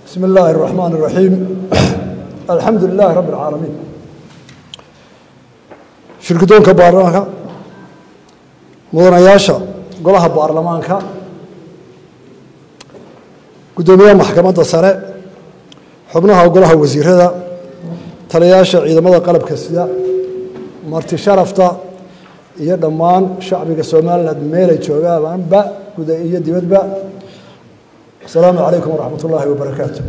بسم الله الرحمن الرحيم الحمد لله رب العالمين shirkidoonka baarlamaanka mudanayaasha golaha baarlamaanka guddoomiyaha maxkamadda sare xubnaha golaha wasiirada taliyayaasha ciidamada qalabka sida marti sharafta iyo dhammaan shacbiga somalilan meelay joogaanba guda iyo dibadba asalaamu calaykum waraxmat ullaahi wabarakaatu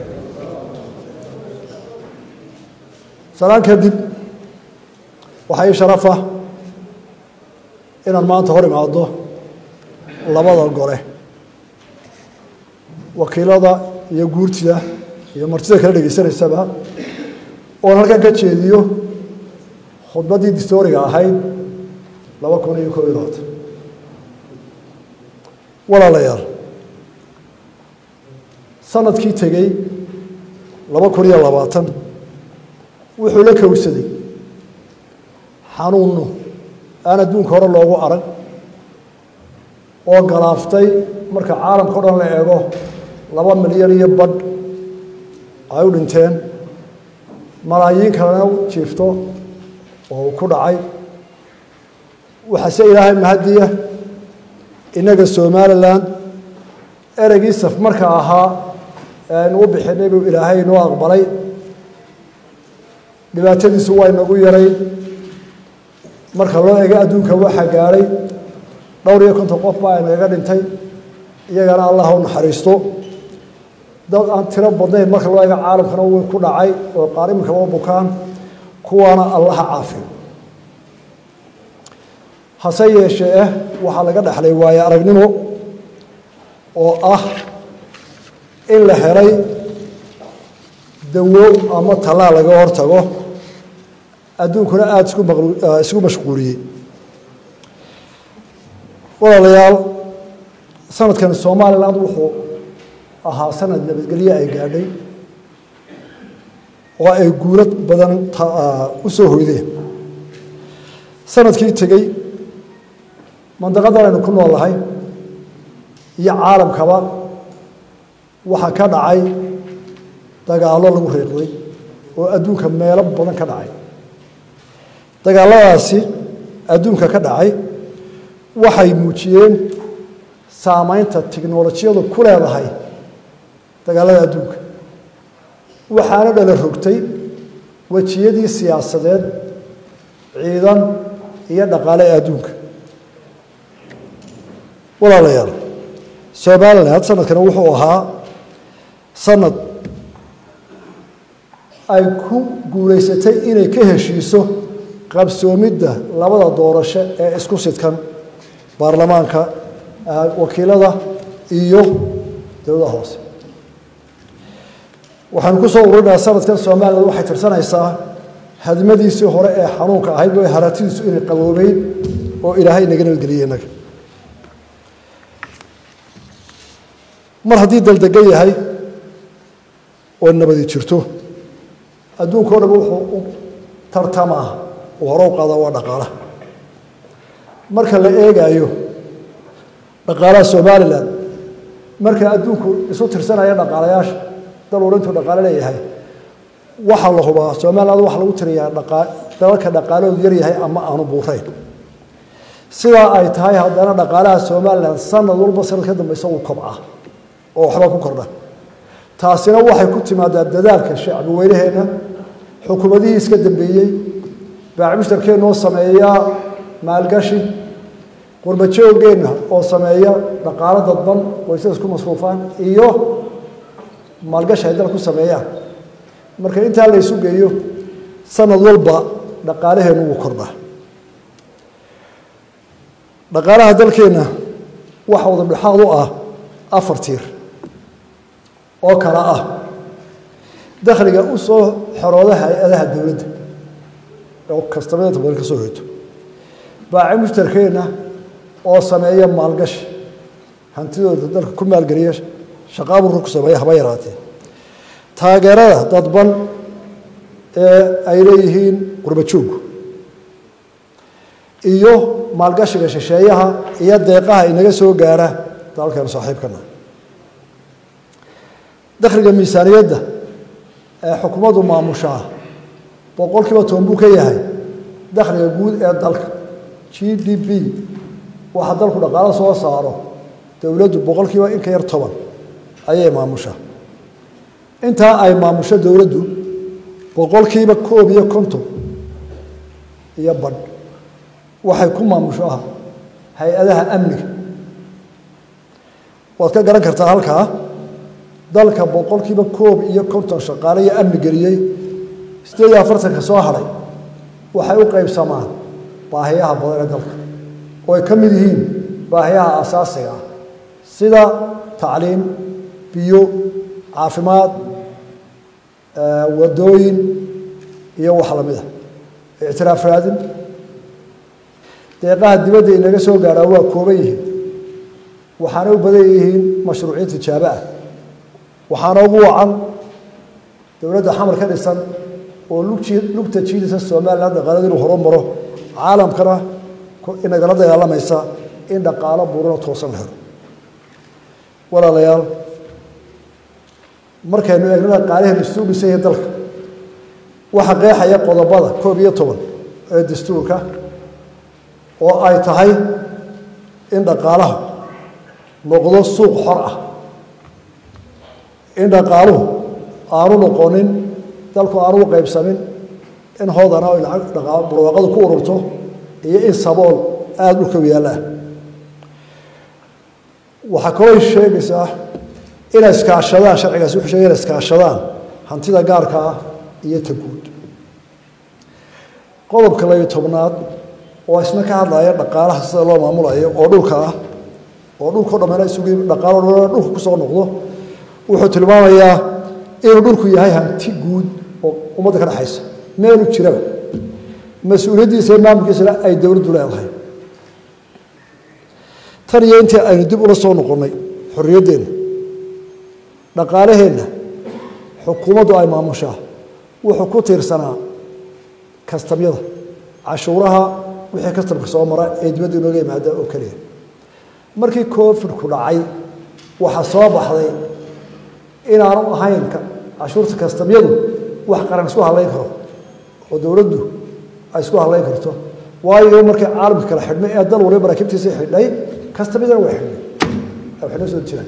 salaan kadib waxaa ii sharafa inaan maanta hor imaado labada gole wakiilada iyo guurtida iyo martida kala dhegaysanaysaba oon halkan ka jeediyo khudbaddii distooriga ahayd laba kun iyo koob iyo labaatan walaalayaal sanadkii tegey laba kun iyo labaatan wuxuu la kowsaday xanuunno aan adduunka hore loogu arag oo galaaftay marka caalamka o dhan la eego laba milyan iyo badh ay u dhinteen malaayiin kalena jiifto oo ku dhacay waxaase ilaahay mahadiya innaga somalilan ereygii saf marka ahaa ee aynu u bixinay buu ilaahay inoo aqbalay dhibaatadiisu waa inagu yaray marka loo ego adduunka waxaa gaadhay dhowr iyo konton qof baa inagaga dhintay iyagana allah u naxariisto dad aan tiro badnayn marka loo ego caalamkana way ku dhacay oo qaar iminkaba u bukaan kuwaana allaha caafiyo hase yeeshee eh waxaa laga dhexlay waaye aragnimo oo ah in la helay dawo ama tallaal laga hortago adduunkuna aada isku isku mashquuliyey walaalayaal sanadkan somaliland wuxuu ahaa sanad nabadgelye ay gaadhay oo ay guurad badan u soo hoydeen sanadkii tegey mandaqadan aynu ku noolahay iyo caalamkaba waxaa ka dhacay dagaallo lagu reeqday oo adduunka meelo badan ka dhacay dagaalladaasi adduunka ka dhacay waxay muujiyeen saamaynta tiknolojiyadu ku leedahay dagaallada adduunka waxaana dhala rogtay wejiyadii siyaasadeed ciidan iyo dhaqaale ee adduunka walaalayaal somalilan sanadkan wuxuu ahaa sanad ay ku guulaysatay inay ka heshiiso qabsoomidda labada doorasho ee isku sidkan baarlamaanka wakiilada iyo dowlada hoose waxaanu ku soo ururinayaa sanadkan somalilan waxay tirsanaysaa hadmadiisii hore ee xanuunka ahayd oo haratidiisu inay qaboobeyn oo ilaahay inaga nabadgeliyey innaga mar haddii daldegan yahay oo nabadi jirto adduunka o dhan wuxuu u tartamaa uu hore u qaada waa dhaqaalaha marka la eegaayo dhaqaalaha somalilan marka adduunku isu tirsanaya dhaqaalayaasha dal uu intuu dhaqaalo leeyahay waxaa la hubaa somaliland waxaa lagu tiriyaa dalalka dhaqaalahoodu yaryahay ama aanu buurayn sidaa ay tahay haddana dhaqaalaha somalilan sanad walba sanad ka dambeysa uu kobca oo waxba ku kordha taasina waxay ku timaadaa dadaalka shacbi weynaheenna xukuumadihii iska dambeeyey baacmushtarkeenna oo sameeya maalgashi qurbajoogeenna oo sameeya dhaqaalo dadban qoysada isku masruufaan iyo maalgashi ay dal ku sameeyaan marka intaa la ysu geeyo sanad walba dhaqaalaheennu wuu kordhaa dhaqaalaha dalkeenna waxa wadadhexaad u ah afar tiir oo kale ah dakhliga u soo xorooda hay-adaha dowladda oo kastameeda badan ka soo hoyto baaci mushtarkeenna oo sameeya maalgashi hantidooda dalka ku maalgeliya shaqaaburka ku sameeya haba yaraatee taageerada dadban ee ay leeyihiin qurbajooggu iyo maalgashiga shisheeyaha iyo deeqaha inaga soo gaara dalkeenu saaxiibkana dakhliga miisaaniyadda ee xukuumaddu maamushaa boqol kiiba toban buu ka yahay dakhliga guud ee dalka g d p waxa dalku dhaqaalo soo saaro dowladdu boqol kiiba in ka yar toban ayay maamushaa intaa ay maamusho dowladdu boqol kiiba koob iyo konton iyo badh waxay ku maamushaa hay-adaha amniga waad ka garan kartaa halkaa dalka boqol kiiba koob iyo konton shaqaale iyo amni geliyey siddeed iyo afartanka soo hadhay waxay u qaybsamaan baahiyaha badan ee dalka oo ay ka mid yihiin baahiyaha asaasiga ah sida tacliim biyo caafimaad wadooyin iyo wax lamid a ictiraaf raadin deeqaha dibadda inaga soo gaadhaa waa kooban yihiin waxaana u badan yihiin mashruuciin tijaabo ah waxaana ugu wacan dowladda xamar ka dhisan oo lugta jiidisa somalilan dhaqaalada inuu horumaro caalamkana inagala dagaalamaysa in dhaqaalo buurano toosan la helo walaalayaal markaynu eegno dhaqaalihii dastuur dhisan yahay dalka waxaa qeexaya qodobada koob iyo toban ee dastuurka oo ay tahay in dhaqaalaha noqdo suuq xor ah in dhaqaaluhu aanu noqonin dalku aanu u qaybsamin in hoodana ay lacag dhaqa barwaaqadu ku ururto iyo in sabool aada dhulka yaallaa waxaa kaloo sheegaysaa inay iskaashadaan sharcigaasi wuxuu sheegay inay iskaashadaan hantida gaarka ah iyo ta guud qodobka labiyo tobnaad oo isna ka hadlaya dhaqaalaha sida loo maamulayo oo dhulka ah oo dhulkao dhammeena isugu dhaqaalo dhan dhulka kusoo noqdo wuxuu tilmaamayaa inuu dhulku yahay hanti guud oo ummadda ka dhexaysa meelu jiraba mas-uuliyaddiisa iyo maamulkiisana ay dowladdu leedahay tan iyo intii aynu dib ula soo noqonnay xorriyaddeenna dhaqaalaheenna xukuumaddu ay maamushaa wuxuu ku tiirsanaa kastamyada cashuuraha wixii kastamka soo mara ee dibadda inooga yimaada oo keliya markii covidku dhacay waxaa soo baxday inaanu ahayn cashuurta kastamyadu wax qaran isku hadlayn karo oo dowladdu ay isku hadlayn karto waayo markii caalamka kala xidhmay ee dal waliba maraakiibtiisa xidhay kastamyadana way xidhnay ay xidhnay soo jiraan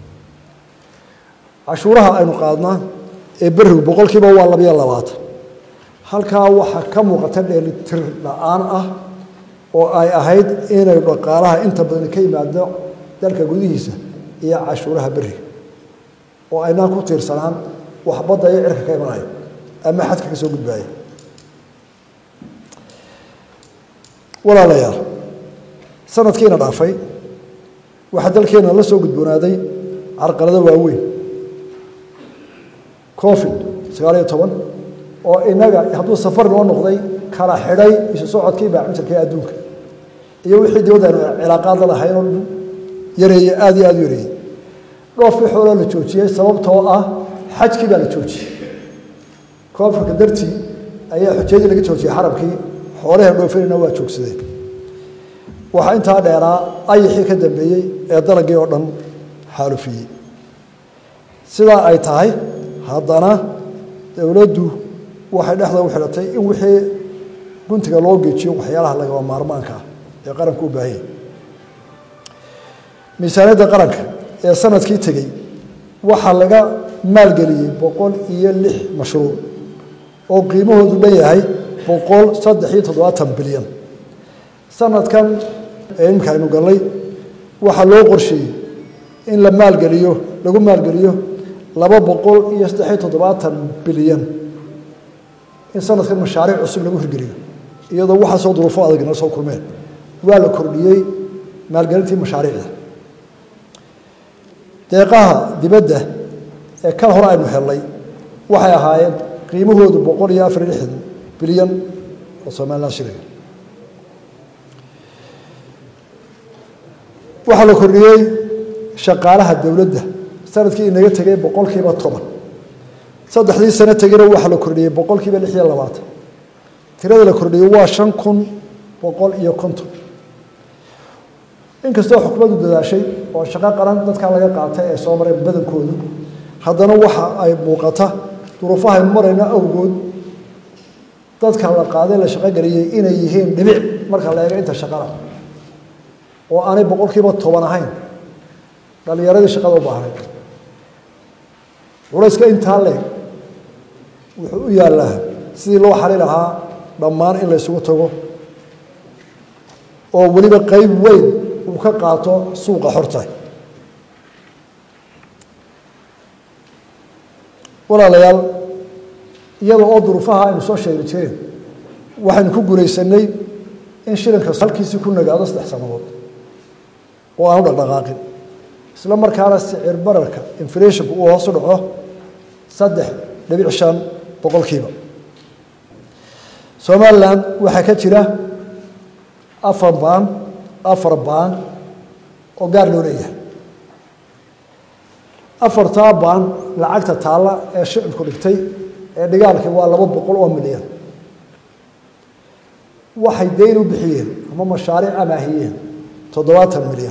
cashuuraha aynu qaadnaa ee berigu boqolkiiba waa labayo labaatan halkaa waxaa ka muuqata dheelitir la-aan ah oo ay ahayd inay dhaqaalaha inta badan ka yimaado dalka gudihiisa iyo cashuuraha beriga oo aynaan ku tiirsanaan wax badda iyo cirka ka imanaya ama xadka ka soo gudbaaya walaalayaal sanadkiina dhaafay waxaa dalkeena la soo gudboonaaday carqalado waaweyn covid sagaal iyo toban oo inaga hadduu safar noo noqday kala xidhay isu socodkii baacinjarka ee adduunka iyo wixii dibadda aynu cilaaqaad la lahayn oo yareeye aada iyo aada u yareeyey dhoofkii xooloo la joojiyey sababtoo ah xajkii baa la joojiyey koonfurka dartii ayaa xujayadii laga joojiyey xaramkii xoolahan dhoofinayna waa joogsadeen waxaa intaa dheeraa ayixii ka dambeeyey ee dalagii oo dhan xaalufiyey sidaa ay tahay haddana dowladdu waxay dhexda u xidhatay in wixii guntiga loo geejiyo waxyaalaha lagaba maarmaanka ah ee qaranku u baahanyay miisaaniyadda qaranka ee sanadkii tegey waxaa laga maalgeliyey boqol iyo lix mashruuc oo qiimahoodu dhan yahay boqol saddex iyo toddobaatan bilyan sanadkan ee imika aynu gallay waxaa loo qorsheeyey in la maalgeliyo lagu maalgeliyo laba boqol iyo saddex iyo toddobaatan bilyan in sanadkan mashaariic cusub lagu hirgeliyo iyadoo waxaasoo duruufo adag nala soo kulmeen waa la kordhiyey maalgelintii mashaariicda deeqaha dibadda ee kan hore aynu helnay waxay ahaayeen qiimahoodu boqol iyo afar iyo lixdan bilyan oo somalilan shiliga waxaa la kordhiyey shaqaalaha dowladda sanadkii inaga tegay boqolkiiba toban saddexdii sano tegina waxaa la kordhiyey boqolkiiba lix iyo labaatan tirada la kordhiyey waa shan kun boqol iyo konton inkastoo xukuumaddu dadaashay oo shaqo qaran dadkaa laga qaatay ee soo mareen badankoodu haddana waxa ay muuqata duruufahaynu marayno awgood dadka la qaaday la shaqogeliyey inay yihiin dhibic marka la eego inta shaqada oo aanay boqolkiiba toban ahayn dhalinyaradii shaqada u baahnayd culayska intaa leeg wuxuu u yaallaa sidii loo xali lahaa dhammaan in la ysugu tago oo weliba qeyb weyn uu ka qaato suuqa xorta walaalayaal iyada oo duruufaha aynu soo sheegi jireen waxaynu ku guulaysanay in shilinka halkiisii ku nagaado saddex sannadood oo aanu dhaqdhaqaaqin isla markaana sicir bararka inflationku uu hoos u dhaco saddex dhibic shan boqolkiiba somalilan waxaa ka jira afar baan afar baan oo gaar loo leeyahay afartaa baan lacagta taalla ee shicibku dhigtay ee dhigaalkii waa laba boqol oo milyan waxay dayn u bixiyeen ama mashaariic amaahiyeen toddobaatan milyan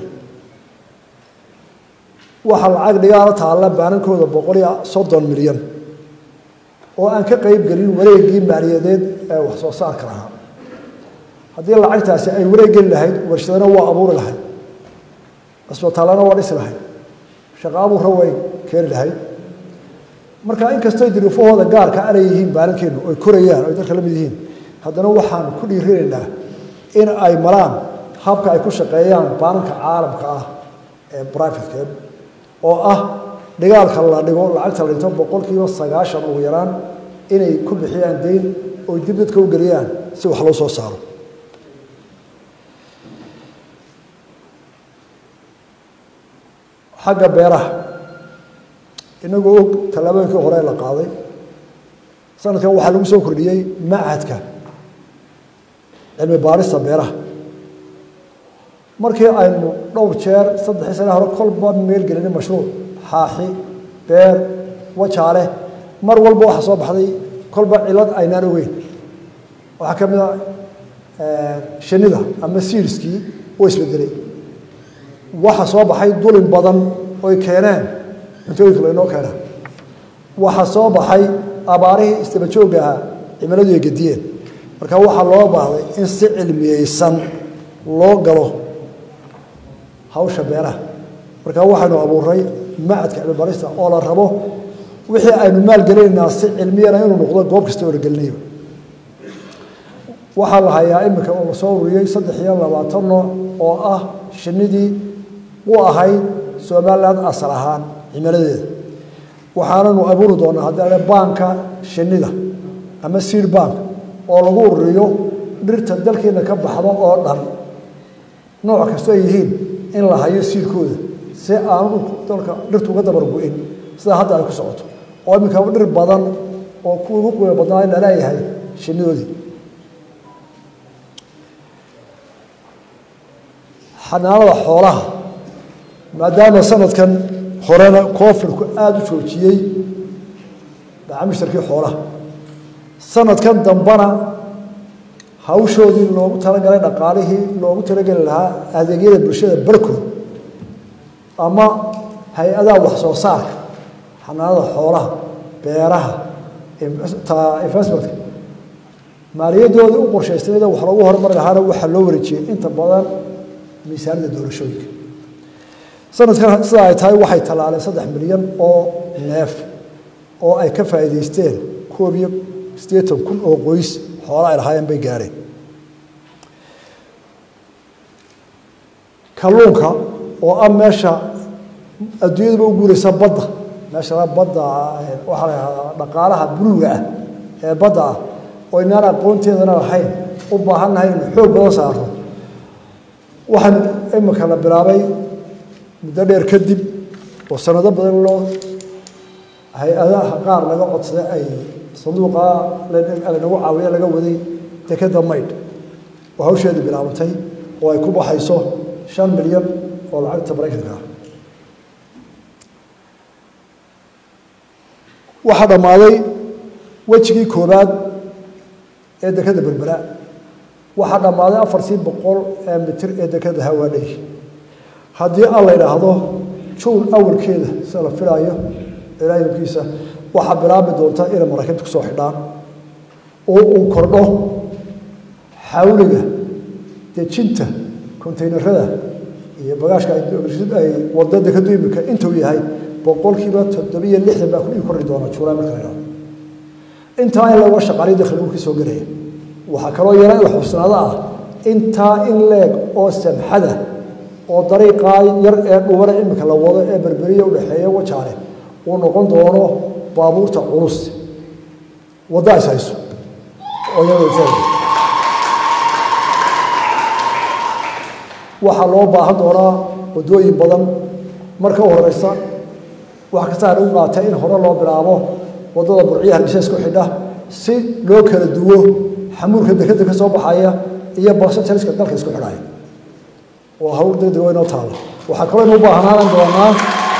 waxaa lacag dhigaalo taalla baanankooda boqol iyo soddon milyan oo aan ka qeyb gelin wareegii maaliyadeed ee wax soo saarka lahaa haddii lacagtaasi ay wareeg geli lahayd warshadana waa abuuri lahayd cisbitaallana waa dhisi lahayd shaqa abuurra way keeni lahayd marka inkastoo diriifahooda gaarka anay yihiin baanankeennu oy korayaan oy dalka la mid yihiin haddana waxaan ku dhiirinaynaa in ay maraan habka ay ku shaqeeyaan baananka caalamka ah ee brivatekee oo ah dhigaalka la dhigo lacagta la dhinto boqolkiiba sagaashan ugu yaraan inay ku bixiyaan dayn oy dib dadka u geliyaan si wax loo soo saaro xagga beeraha inagoo og tallaabooyinkii hore la qaaday sanadkan waxaa lagu soo kordhiyey machadka cilmi baarista beeraha markii aynu dhowr jeer saddexii sane hore kolba meel gelinay mashruuc xaaxi beer wajaale mar walba waxaa soo baxday kolba cilad aynaan ogeyn waxaa ka mid a shinida ama siirskii oo isbedelay waxaa soo baxay dulin badan oy keeneen cuntooyinka laynoo keena waxaa soo baxay abaarihii istaba joogga ahaa cimiladu ay gediyeen marka waxaa loo baahday in si cilmiyeysan loo galo hawsha beeraha marka waxaynu abuuray macadka cilmibarista oo la rabo wixii aynu maalgelinaynaa si cilmiyana inuu noqdo goob kasta oo la gelinayba waxaa la hayaa iminka oo lasoo ururiyey saddex iyo labaatan nooc oo ah shinidii u ahayd somalilan asal ahaan cimiladeeda waxaananu abuuri doonaa haddii baanka shinida ama seed bank oo lagu ururiyo dhirta dalkeena ka baxda oo dhan nooc kastoo ay yihiin in la hayo siirkooda si aanu dalka dhirtu uga dabar gu-in sida hadda ay ku socoto oo iminka dhir badan oo kuwa ugu qiimo badnaa in laleeyahay shinidoodii xanaanada xoolaha maadaama sanadkan horena koofirku aada u joojiyey macaamiishtarkii xoolaha sanadkan dambana hawshoodii loogu talagalay dhaqaalihii loogu talageli lahaa adeegyada bulshada barkood ama hay-adaha wax soo saarka xanaanada xoolaha beeraha investmentka maaliyadoodii u qorshaystayda wax loogu horumari lahaana waxaa loo wareejiyey inta badan miisaanida doorashooyinka sanadkan sida ay tahay waxay tallaaleen saddex milyan oo neef oo ay ka faa'iidaysteen koob iyo siddeetan kun oo qoys xoola ay lahaayeen bay gaadheen kalluunka oo ah meesha adduunyaduba u guuraysa badda meesha badda waxaa la yahdaa dhaqaalaha buluuga ah ee badda ah oo inaan aqoonteedana lahayn u baahannahay inu xoog badan saarno waxaan imika la bilaabay muddo dheer kadib oo sanado badan loo hay-adaha qaar laga codsaday ay sanduuqa lanagu caawiya laga waday dekeda maydh oo hawsheedii bilaabatay oo ay ku baxayso shan milyan oo lacagta maraykanka ah waxaa dhammaaday wejigii koobaad ee dekeda berbera waxaa dhammaaday afartii boqol ee mitir ee dekeda hawaadhay haddii aan la yidhaahdo juun awalkeeda sida la filaayo ilaahimkiisa waxaa bilaabi doonta inay maraakiibta kusoo xidhaan oo uu kordho xawliga dejinta konteynerada iyo bagaashka ay wadada ka duimika intuu yahay boqolkiiba toddobiyo lixdan baa kudhigi korri doona juulaay marka la idhahdo intaa in laga shaqaaliyo dakhligu ka soo gelaya waxaa kaloo yara in la xubsanaado ah intaa in leeg oo samxada oo dariiqaa yar ee dhubana imika la wado ee berberiya udhexeeya wajaale uu noqon doono baabuurta culus wadda is hayso oo waxaa loo baahan doonaa waddooyin badan marka u horeysa wax kasta lagu qaatay in hore loo bilaabo waddada burciyaha dhisha isku xidha si loo kala duwo xamuulka dekeda ka soo baxaya iyo barsajariska dalka isku xidhaya waa hawl degdeg oo inoo taala waxaa kaloo inu u baahnaanan doonaa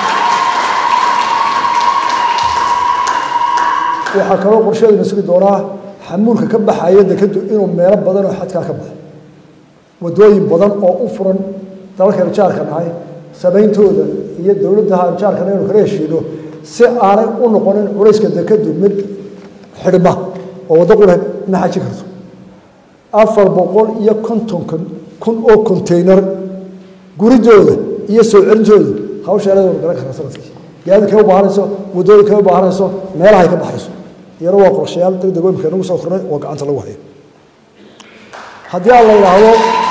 waxaa kaloo qorsheeduna sugi doonaa xamuulka ka baxaya dekedu inuu meelo badan oo xadkaa ka baxo waddooyin badan oo u furan dalalkaynu jaarka nahay samayntooda iyo dowladdaha jaarkana inuu kala heshiino si aanay u noqonin culayska dekedu mid xidhma oo waddo qura ma xaji karto afar boqol iyo konton kun oo konteynar guridooda iyo soo celintooda hawsheelada wanu garan karaa sanadkii gaadiidkay u baahanayso waddooyinkay u baahanayso meelahay ka baxayso iyana waa qorshayaal degdeg imika nagu soo kornay oo gacanta lagu hayo haddii aan la yidhaahdo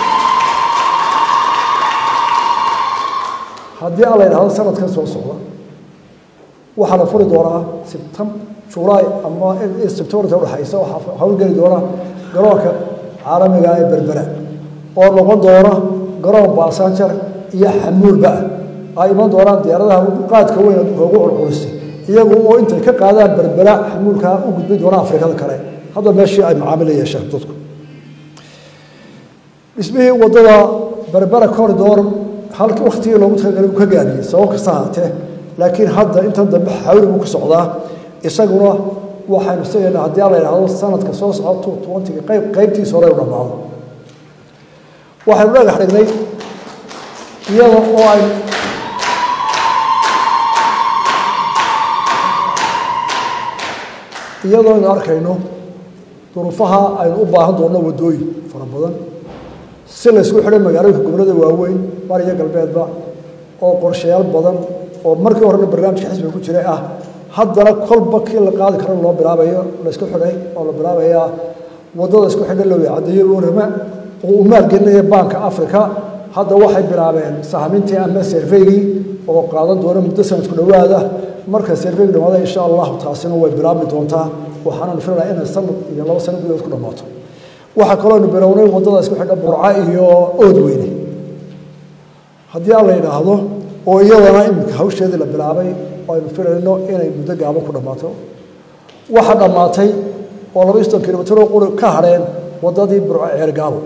haddii aan la yidhaahdo sanadkan soo socda waxaa la furi doonaa sibtam julaay ama sebtembarta udhexaysa waxaa hawlgeli doona garoonka caalamiga ee berbera oo noqon doona garoon baasanjar iyo xamuulba ay iman doonaan diyaaradaha qaadka weyn adduunka ugu culculisay iyagu oo intay ka qaadaan berbera xamuulkaa u gudbin doona afrikada kale hadda meeshii ay macaamil yeeshaan dadku dhismihii waddada berbera corridor halk waktigii loogu talagalay uu ka gaabiyey sabab kasta ahaatee laakiin hadda intan dambe xawli buu ku socdaa isaguna waxaynu sigaynaa haddii aan la yidhaahdo sanadka soo socda two twentyga qayb qaybtiisa hore u dhammaado waxaynu dhagax dhignay iyada oo ay iyadoo aynu arkayno duruufaha aynu u baahan doonno waddooyin fara badan si la ysku xidhay magaalooyinka gobollada waaweyn bariyo galbeedba oo qorshayaal badan oo markii horena barnaamijka xisbiga ku jiray ah haddana kolba kii la qaadi karo loo bilaabayo la isku xidhay oo la bilaabayaa waddada isku xidha loo caddeeyo warama oo uu maalgelinaya baanka africa hadda waxay bilaabeen sahmintii ama serveygii oo qaadan doona muddo sanadku dhowaada marka serveygu dhamaada insha allahu taasina way bilaabmi doontaa waxaananu filayaa inay sanad iyo labo sano gudahood ku dhammaato waxaa kalooanu bilownay waddada isku xidha burca iyo ood weyne haddii aan la yidhaahdo oo iyadana iminka hawsheedii la bilaabay oo aynu filayno inay muddo gaaban ku dhammaato waxaa dhammaatay oo laba iyo soddon kilomitr oo quri ka hadheen waddadii burco ceergaabo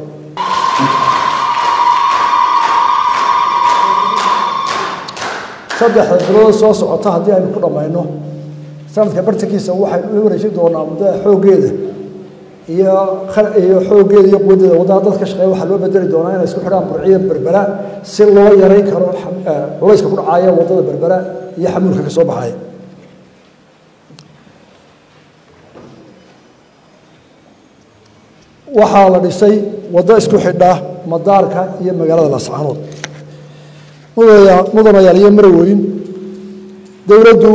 saddexda bilood soo socota haddii aynu ku dhammayno sanadka bartankiisa waxaynu u wareejin doonaa muddada xooggeeda iyo iyo xooggeeda iyo quwadeeda waddada dadka shaqeeya waxaa loo bedeli doonaa inay isku xidhaan burciya berbera si loo yarayn karo culayska ku dhacaya waddada berbera iyo xamuulka ka soo baxaya waxaa la dhisay waddo isku xidha madaarka iyo magaalada laascaanood mudanayaal iyo marweyn dowladdu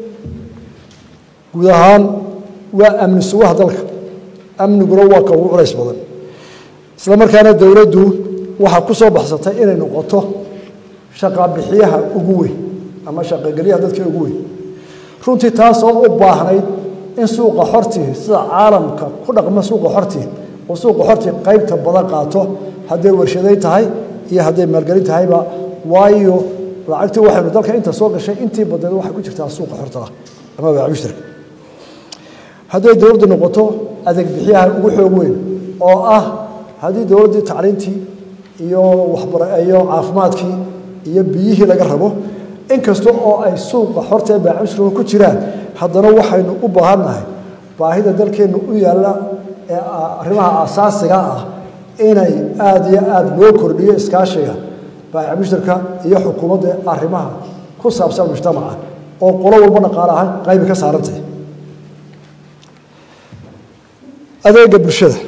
guud ahaan waa amni sugaha dalka amniguna waa ka ugu culays badan isla markaana dowladdu waxaa ku soo baxsatay inay noqoto shaqabixiyaha ugu weyn ama shaqagelyaha dadka ugu weyn runtii taasoo u baahnayd in suuqa xortii sida caalamka ku dhaqma suuqa xortii oo suuqa xortii qaybta badan qaato hadday warshadayn tahay iyo hadday maalgelin tahayba waayo lacagtii waxaynu dalka inta soo gashay intii badneed waxay ku jirtaa suuqa xorta ah ama baac mushtarka hadday dowladdu noqoto adeeg bixiyaha ugu xoog weyn oo ah haddii dowladdii tacliintii iyo waxbara iyo caafimaadkii iyo biyihii laga rabo inkasta oo ay suuqa xorta ee baac mushtarka ku jiraan haddana waxaynu u baahannahay baahida dalkeenna u yaalla ee arrimaha asaasiga ah inay aada iyo aada loo kordhiyo iskaashiga baayac mushtarka iyo xukuumadda arrimaha ku saabsan mujtamaca oo qolo walba dhaqaale ahaan qaybi ka saarantahay adeega bulshada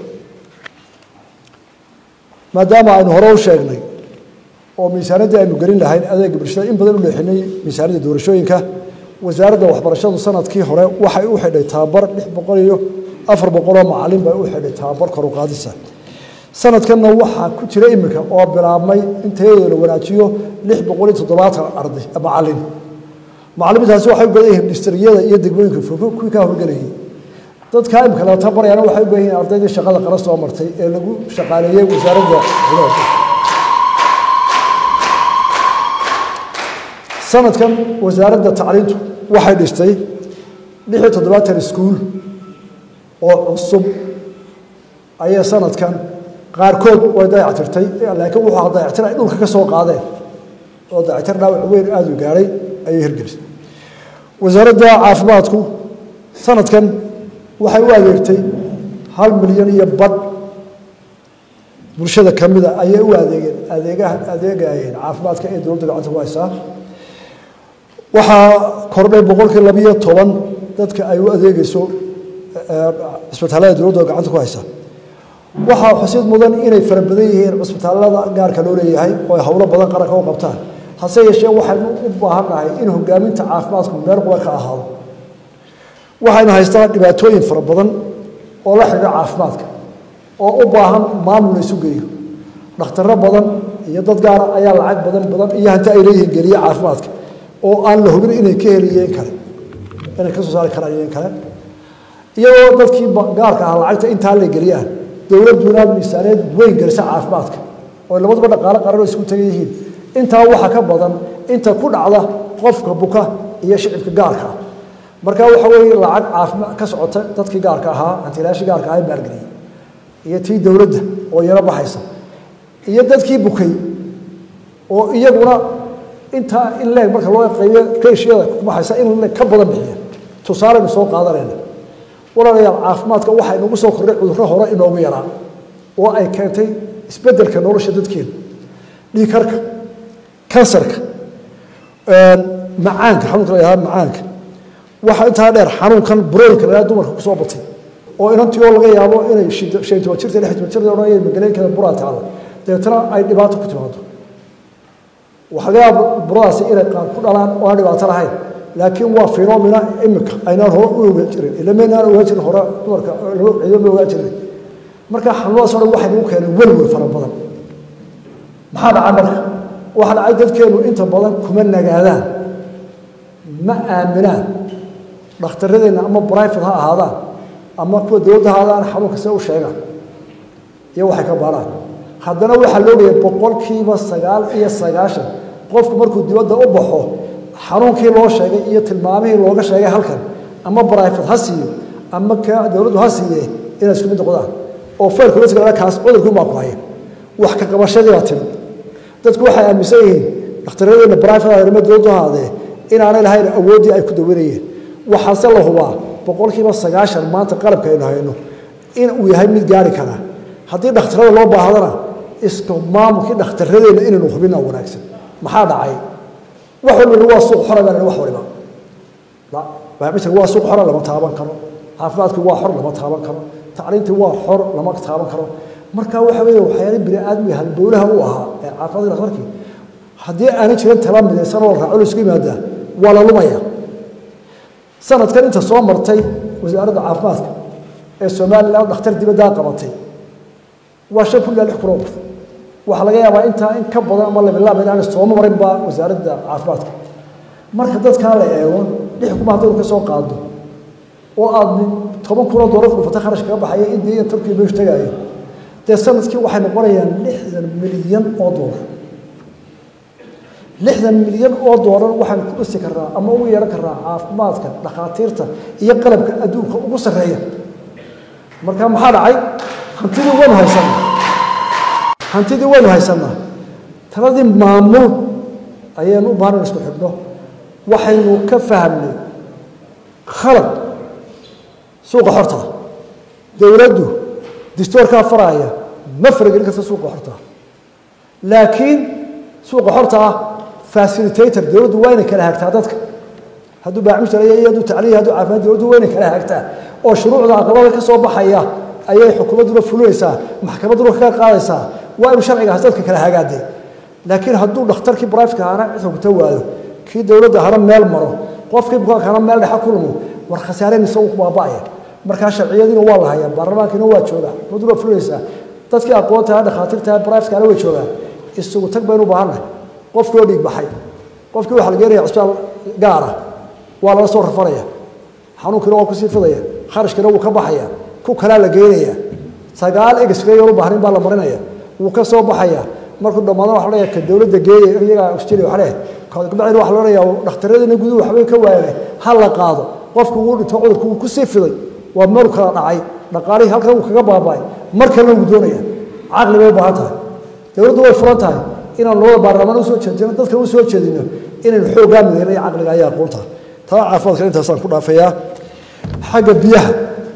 maadaama aynu hore u sheegnay oo miisaaniyaddii aynu gelin lahayn adeega bulshada in badan u leexinay miisaaniyadda doorashooyinka wasaaradda waxbarashadu sanadkii hore waxay u xidhay tababar lix boqol iyo afar boqoloo macalin bay u xidhay tababar kor u qaadisa sanadkanna waxaa ku jira iminka oo bilaabmay in tayadooda la wanaajiyo lix boqol iyo toddobaatan arday macalin macalimiintaasi waxay u badan yihiin distriyada iyo degmooyinka fog kuwii kaa horgelayay dadkaa imika la tabarayana waxay u badan yihiin ardaydii shaqada qara soo martay ee lagu shaqaaleeyey wasaaradda sanadkan wasaaradda tacliintu waxay dhistay lix iyo toddobaatan iskuul oo cusub ayay sanadkan qaarkood way dayactirtay laakiin wuxuu dayactir ay dhulka ka soo qaadeen oo dayactir dhaawac weyn aada u gaadhay ayay hirgelisay wasaaradda caafimaadku sanadkan waxay u adeegtay hal milyan iyo badh bulshada ka mida ayay u adeegeen adeegaha adeegayeen caafimaadka ee dowladda gacanta ku haysaa waxaa kordhay boqolkii labiyo toban dadka ay u adeegeyso cisbitaalada dowladda gacanta ku haysa waxaa xusid mudan inay fara badan yihiin cisbitaalada gaarka loo leeyahay oo ay howlo badan qaranka u qabtaan hase yeeshee waxaynu u baahannahay in hogaaminta caafimaadku meel qura ka ahaado waxaynu haystaa dhibaatooyin fara badan oo la xidhiidha caafimaadka oo u baahan maamul la isu geeyo dhakhtarro badan iyo dad gaara ayaa lacag badan badan iyo hanti ay leeyihiin geliye caafimaadka oo aan la hubin inay ka heliyeen kale inay ka soo saari karaan iyo in kale iyagoo dadkii gaarka ah lacagta intaa la geliyaan dowladduna miisaaniyad weyn gelisa caafimaadka oo labaduba dhaqaalo qaran oo isku tagan yihiin intaa waxa ka badan inta ku dhacda qofka buka iyo shicibka gaarka ah marka waxa weeye lacag caafimaad ka socota dadkii gaarka ahaa hantilaashii gaarka ahaa maalgeliyey iyo tii dowladda oo iyana baxaysa iyo dadkii bukay oo iyaguna intaa in leeg marka loo qaybiyo keeshiyada ku baxaysa in leeg ka badan bixiya tusaaleynu soo qaadanayna walaalayaal caafimaadka waxaa inoogu soo kordhay cudurro hore inoogu yaraa oo ay keentay isbeddelka nolosha dadkeena dhiikarka kansarka macaanka xanuunka la yahada macaanka waxaa intaa dheer xanuunkan buroolka la yahada dumarka kusoo batay oo inantii oo laga yaabo inay shan toban jirta lix toban jirta odhanaya magaleenkeeda buraa taala dabeetana ay dhibaato ku timaado waxaa laga yaaba buradaasi inay qaar ku dhalaan oo aan dhibaato lahayn laakiin waa phenomena imika aynaan hore u ogaan jirin ilameynaan ogaan jirin hore dumarka ciido ma ogaan jirin marka xanuunadaas o dhan waxay nagu keeneen welwel fara badan maxaa dhacay marka waxaa dhacay dadkeenu inta badan kuma nagaadaan ma aaminaan dhakhtaradeenna ama brifate ha ahaadaan ama kuwa dowladda ha ahaadaan xanuunka se u sheegaan iyo waxay ka baaraan haddana waxaa loogaya boqolkiiba sagaal iyo sagaashan qofku markuu dibadda u baxo xanuunkii loo sheegay iyo tilmaamihii looga sheegay halkan ama brifate ha siiyo ama ka dowladdu ha siiye inay isku mid noqdaan oo faylka kaas cudurkii baa ku haya wax ka qabashadii baa timid dadku waxay aaminsan yihiin dhakhtaradeenna brifate ama dowladdu ahaadee inaanay lahayn awooddii ay ku dawanayeen waxaase la hubaa boqolkiiba sagaashan maanta qalabka aynu hayno in uu yahay mid gaari karaa haddii dhakhtarada loo baahdana iska maamulkii dhakhtaradeenna inaynu hubina wanaagsan maxaa dhacay wax walba waa suuq xora baa wax waliba baabitir waa suuq xora lama taaban karo caafimaadkii waa xor lama taaban karo tacliintii waa xor lama taaban karo marka waxa weeye waxyaala bini aadmiga halbowlaha u ahaa ee caafimaadka dhakhtarkii haddii aanay jirin tala midaysan oo raaco la isku yimaadaa waa la lumaya sanadkan inta soo martay wasaaradda caafimaadka ee somalilan dhakhtar dibaddaa qabatay waa shan kun ilaa lix kun oo qof waxaa laga yaabaa intaa in ka badan ama labilaaba inaanay sooma marinba wasaaradda caafimaadka marka dadkaa la eego lix kuma haddaynu ka soo qaado oo aad toban kun oo doolar dhufata kharash kaga baxaya indiya iyo turkiya meeshu tagaayo dee sanadkii waxay noqonayaan lixdan milyan oo doolar lixdan milyan oo doolar waxaan ku dhisi karnaa ama ugu yeehan karnaa caafimaadka dhakhaatiirta iyo qalabka adduunka ugu sarreeya marka maxaa dhacay hantidii waynu haysanaa hantidii waynu haysanaa taladii maamul ayaynu u baahan isku xidhno waxaynu ka fahamnay khalad suuqa xorta dowladdu distoorkaa faraaya ma faragelin karta suuqa xorta laakiin suuqa xorta ah facilitator dowladdu waa inay kala hagtaa dadka hadduu baacmushtar iyo hadduu tacliya hadduu caafimaad dowladdu weyna kala hagtaa oo shuruucda aqalada ka soo baxaya ayay xukuumadduna fulinaysaa maxkamadduna kaga qaadaysaa waa inuu sharcigaas dadka kala hagaadee laakiin hadduu dhakhtarkii briftka ahana cid xukunta waayo kii dowladda ahana meel maro qofkii bukaankaana meel dhexa ku lumo war khasaareen isagu ku baaba'aya markaa sharciyadiina waa la hayaa baarlamaankiina waa joogaa xukuumadduna waa fulinaysaa dadkii aqoontaha dhakhaatiirtaha briftkana way joogaan isugu tag baynu u baahannahay qofkii oo dhiig baxay qofkii waxaa la geenaya cisbitaal gaara waa lala soo rafanaya xanuunkiina waa kusii fidaya kharashkiina wuu ka baxaya ku kalaa la geynaya sagaal egsreeyoon u baahnayn baa la marinaya wuu ka soo baxaya markuu dhammaadana waxa leeyahay ka dowladda geeya iyagaa australia waxa leeyahay kabacdina waxa loonayaa dhakhtaradina guduhu waxbay ka waayeen ha la qaado qofku wuu dhinto cudurku wuu kusii fiday waa meel kala dhacay dhaqaalihii halkan wuu kaga baaba'ay mar kalena wuu doonaya caqli bay u baahan tahay dowladdu way furan tahay inaan labada baarlamaan usoo jeedino dadka u soo jeedino inaynu xooggaa mideyno iyo caqliga ayaa aqoonta taa caafimaadka intaasaan ku dhaafayaa xagga biyaha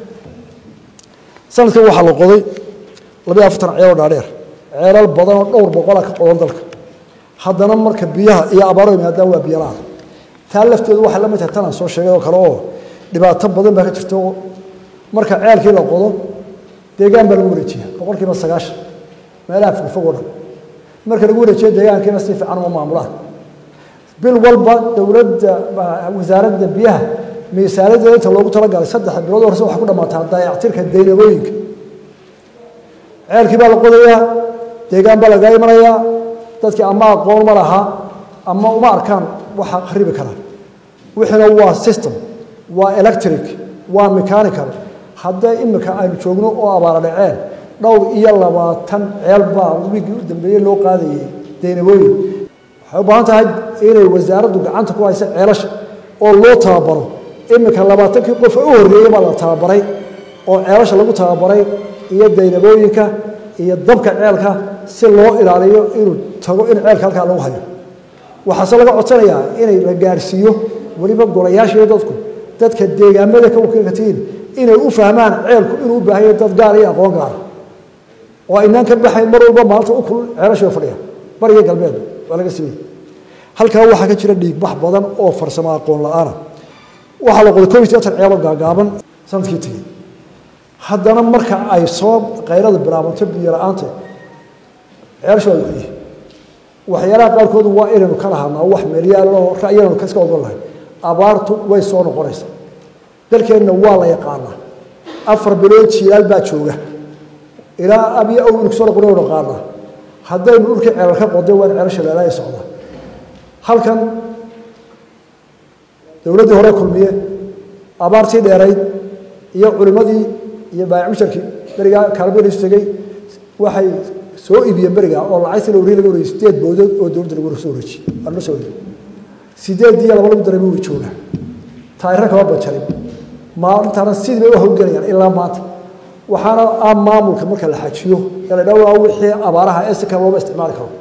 sanadkan waxaa la qoday labayo afartan ceeloo dhaadheer ceelal badan oo dhowr boqola ka qodan dalka haddana marka biyaha iyo abaaro yimaadaan waa biyo la-aan taa lafteedu waxay la mid tahay tanaan soo sheegay oo kale oo dhibaato badan baa ka jirta oo marka ceelkii la qodo deegaan baa lagu wareejiya boqolkiiba sagaashan meelaha fogfog oo dhan marka lagu wareejiyo deegaankiina si fiican uma maamulaan bil walba dowladda wasaaradda biyaha miisaanadeeda inta loogu talagalay saddex bilood horse waxay ku dhammaataa dayactirka daynabooyinka ceelkii baa la qodayaa deegaan baa lagaa imanayaa dadkii ama aqoon ma laha ama uma arkaan waxa kharibi karaa wixiina waa system waa electric waa mechanical haddee imika aynu joogno oo abaara dhaceen dhowr iyo labaatan ceel baa wiigii u dambeeyey loo qaadayay daynabooyin waxay u baahan tahay inay wasaaraddu gacanta ku haysa ceelasha oo loo tababaro iminka labaatankii qof u horreeyey baa la tababaray oo ceelasha lagu tababaray iyo daynabooyinka iyo dabka ceelka si loo ilaaliyo inuu tago in ceelka halkaa lagu hayo waxaase laga codsanayaa inay la gaarhsiiyo weliba golayaashiiyo dadku dadka deegaamada ka wakiilkatiin inay u fahmaan ceelku inuu u baahanyahy dad gaar iyo aqoon gaara oo aynaan ka baxayn mar walba maalinta u kulul ceelashii fadhiya bariga galbeed waa laga simay halkaa waxaa ka jira dhiigbax badan oo farsamo aqoon la-aana waxaa la qoday koob iyo toban ceelo gaagaaban sanadkii tegey haddana marka ay soo qayrada bilaabanto biyo la-aanta ceelasha waa laxuyihi waxyaalaha qaarkoodu waa inaynu ka lahaanaa wax meelyaaloo ra'yanaynu kaska ogon lahay abaartu way soo noqonaysaa dalkeenna waa la yaqaanaa afar bilood jiilaal baa jooga ilaa abiyo aw inu kusoo noqon naqaanaa haddaynu dhulkii ceelal ka qoday waa in ceelasha leelaya socdaa halkan dowladdii hore kulmiye abaartii dheerayd iyo culimmadii iyo baayacmusharkii berigaa kaalmadhiisu tegey waxay soo iibiyeen berigaa oo lacagtii la wareey laga wareeyey sideed boodood oo dowladda lagu soo wareejiyey waa la soo wareeyey sideed iyo laba lagu daray buu joogaa taayiro kama bajarin maalintaana sidii bay u hawlgelayaan ilaa maanta waxaana ah maamulka marka la xajiyo ee la dhawaa wixii abaaraha ee si kale looma isticmaali karo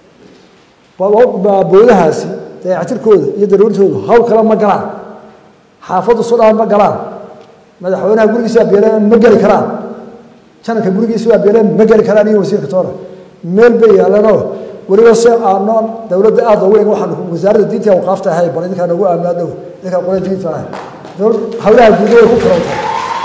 boodahaasi dayactirkooda iyo daruurtoodu hawl kale ma galaan xaafaddu sudhaan ma galaan madaxweynaha gurigiisa abeeleen ma geli karaan jananka gurigiisa abeeleen ma geli karaan iyo wasiirka toona meel bay yaalanoo weliba se aano dowladda aada ugu eg waxaan wasaaradda diinta awqaafta ahay bal idinkaa nagu aaminaa dhow idinkaa qole diinta ahay hawlaha guuda way ku furantahay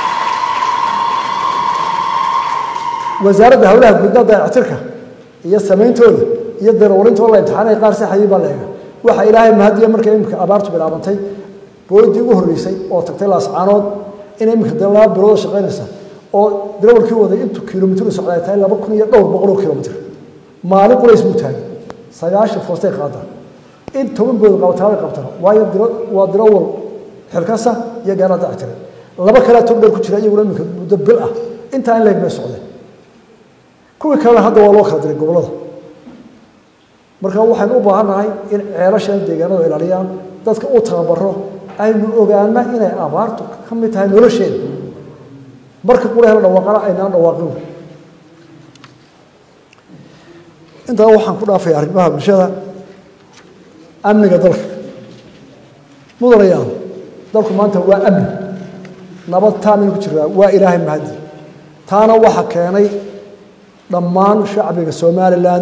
wasaaradda hawlaha guudna dayactirka iyo samayntooda iyo darawalintooda la imtixaanay qaar saxayay baa la eega waxa ilaahay mahadiya markay imika abaartu bilaabantay boodii ugu horreysay oo tagtay laascaanood inay imika de laba bilooda shaqaynaysa oo darawalkii waday intuu kilomitru socda ay tahay laba kun iyo dhowr boqol oo kilomitr maalin qulays buu taagay sagaashan foostay qaadaan in toban bood qabataabay qabtaan waayo waa darawal xilkasa iyo gaarada dactiray laba kalea tog dheer ku jira iyaguna imika muddo bil ah intaa in leeg bay socdeen kuwii kalena hadda waa loo kala diray gobollada marka waxaynu u baahannahay in ceelashan deegaanada ilaaliyaan dadka u tababaro aynu ogaana inay abaartu ka mid tahay nolosheeda marka qura hela dhawaaqana aynaan dhawaaqin intaa waxaan ku dhaafaya arrimaha bulshada amniga dalka mudanayaan dalku maanta waa amni nabad taaminu ku jiraa waa ilaahay mahadi taana waxa keenay dhammaan shacbiga somalilan